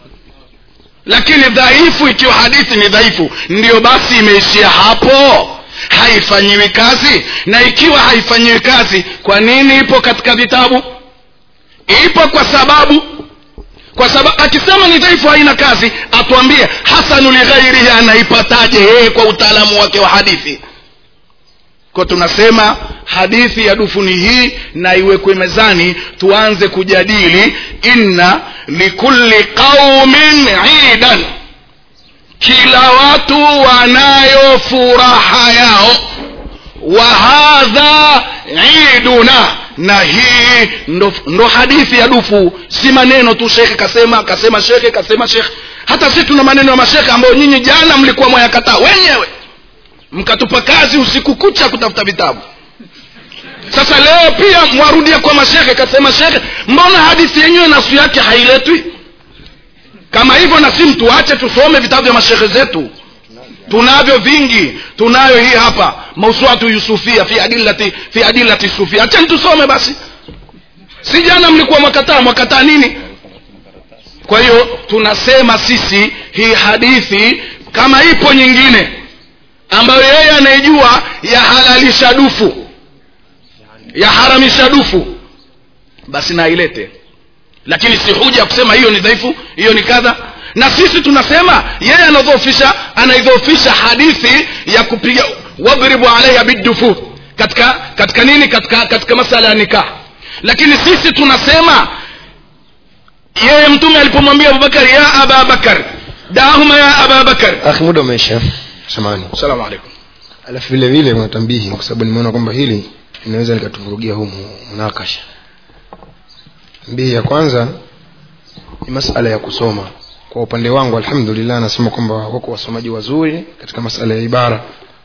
lakini dhaifu ikiwa hadithi ni dhaifu ndiyo basi imeishia hapo haifanyiwi kazi na ikiwa haifanyiwi kazi kwa nini ipo katika vitabu ipo kwa sababu kwa sababu akisema ni dhaifu haina kazi atuambie hasanu lighairihi anaipataje yeye kwa utaalamu wake wa hadithi kwa tunasema hadithi ya dufu ni hii na iwekwe mezani tuanze kujadili inna likulli qaumin idan kila watu wanayo furaha yao wa hadha iduna na hii ndo, ndo hadithi ya dufu si maneno tu shekhe kasema kasema shekhe kasema shekhe hata si tuna maneno ya mashekhe ambayo nyinyi jana mlikuwa mwayakataa wenyewe mkatupa kazi usiku kucha kutafuta vitabu sasa leo pia mwarudia kwa mashekhe kasema shekhe mbona hadithi yenyewe nasu yake hailetwi kama hivyo na si mtuache tusome vitabu vya mashekhe zetu tunavyo vingi tunayo hii hapa mauswatu yusufia fi adillati fi adillati sufia achani tusome basi si jana mlikuwa mwakataa mwakataa nini kwa hiyo tunasema sisi hii hadithi kama ipo nyingine ambayo yeye anaijua yahalalisha dufu yaharamisha dufu basi nailete lakini si huja kusema hiyo ni dhaifu hiyo ni kadha na sisi tunasema yeye anadhoofisha anaidhoofisha hadithi ya kupiga wadribu alaiha bidufu katika katika nini katika katika masala ya nikah lakini sisi tunasema yeye mtume alipomwambia abubakar ya aba bakar dahuma ya aba bakar akhi muda umeisha samani assalamu alaikum alafu vile vile kuna tambihi kwa sababu nimeona kwamba hili linaweza likatuvurugia huu mu- munakasha mbii ya kwanza ni masala ya kusoma kwa upande wangu alhamdulillah nasema kwamba wako wasomaji wazuri katika masala ya ibara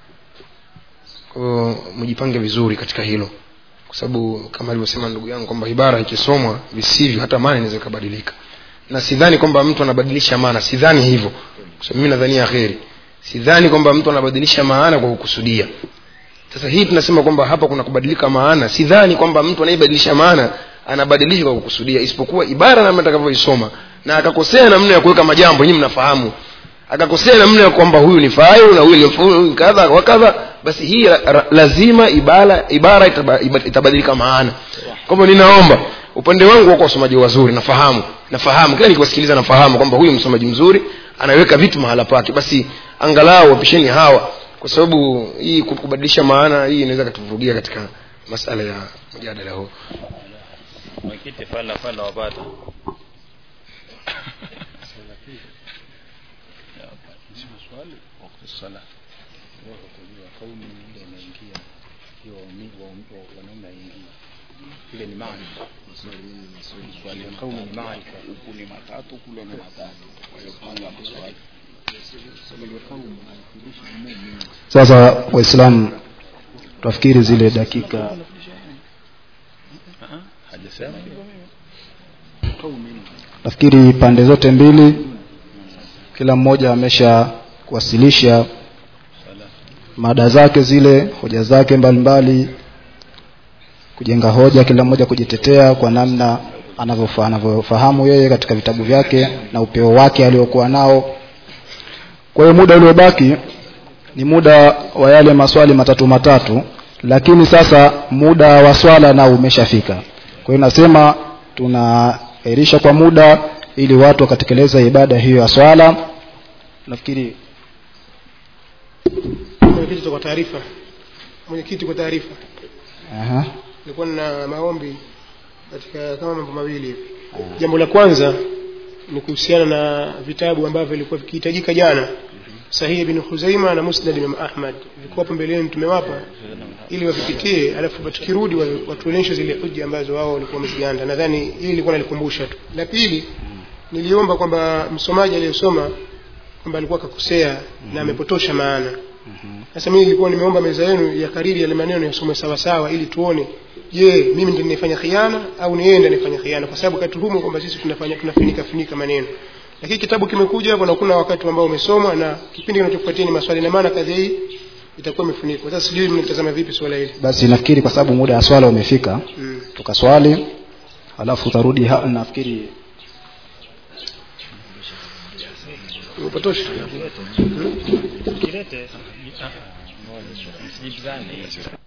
kwa hiyo mjipange vizuri katika hilo kwa sababu kama alivyosema ndugu yangu kwamba ibara ikisomwa visivyo hata maana inaweza ikabadilika na sidhani kwamba mtu anabadilisha maana sidhani hivyo kwa sababu mimi nadhania kheri sidhani kwamba mtu anabadilisha maana kwa kukusudia sasa hii tunasema kwamba hapa kuna kubadilika maana sidhani kwamba mtu anayebadilisha maana anabadilisha kwa kukusudia isipokuwa ibara namna atakavyoisoma na akakosea namna ya kuweka majambo nyinyi mnafahamu akakosea namna ya kwamba huyu ni fayu na huyu ni fu- huyu ni kadha wa kadha basi hii la- ra- lazima ibara ibara itaba- iba- itabadilika maana kwa hivyo ninaomba upande wangu wako wasomaji wazuri nafahamu nafahamu kila nikiwasikiliza nafahamu kwamba huyu msomaji mzuri anaweka vitu mahala pake basi angalau wapisheni hawa kwa sababu hii ku- kubadilisha maana hii inaweza katuvurugia katika masala ya mjadala huu mwenyekiti fala fala wapata sasa waislamu twafikiri zile dakika hajasema nafikiri pande zote mbili kila mmoja amesha kuwasilisha mada zake zile hoja zake mbalimbali kujenga hoja kila mmoja kujitetea kwa namna anavyofa- anavyofahamu yeye katika vitabu vyake na upeo wake aliokuwa nao kwa hiyo muda uliobaki ni muda wa yale maswali matatu matatu lakini sasa muda wa swala nao umeshafika kwa hiyo nasema tunaahirisha kwa muda ili watu wakatekeleza ibada hiyo ya swala nafikiri mwenyekiti kwa taarifa mwenyekiti kwa taarifa aha, nilikuwa na maombi katika kama mambo mawili hivi jambo la kwanza ni kuhusiana na vitabu ambavyo vilikuwa vikihitajika jana sahihi ibn Khuzaima na Musnad Imam Ahmad vilikuwa hapo mbeleni tumewapa ili wavipitie alafu tukirudi wa- watuonyeshe zile hoja ambazo wao walikuwa wamezianda nadhani hili nilikuwa nalikumbusha tu la pili niliomba kwamba msomaji aliyesoma kwamba alikuwa akakosea na amepotosha maana sasa mimi nilikuwa nimeomba meza yenu ya kariri yale maneno yasome sawa sawa ili tuone je mimi ndiye ninafanya khiana au ni yeye ndiye anafanya khiana kwa sababu katuhumu kwamba sisi tunafanya tunafinika finika maneno lakini kitabu kimekuja hapo na kuna wakati ambao umesomwa na kipindi kinachofuatia ni maswali na maana kadhi hii itakuwa imefunikwa sasa sijui mnatazama vipi swala hili basi nafikiri kwa sababu muda wa swala umefika mm. tukaswali alafu utarudi ha- nafikiri umepotosha kilete msijibizane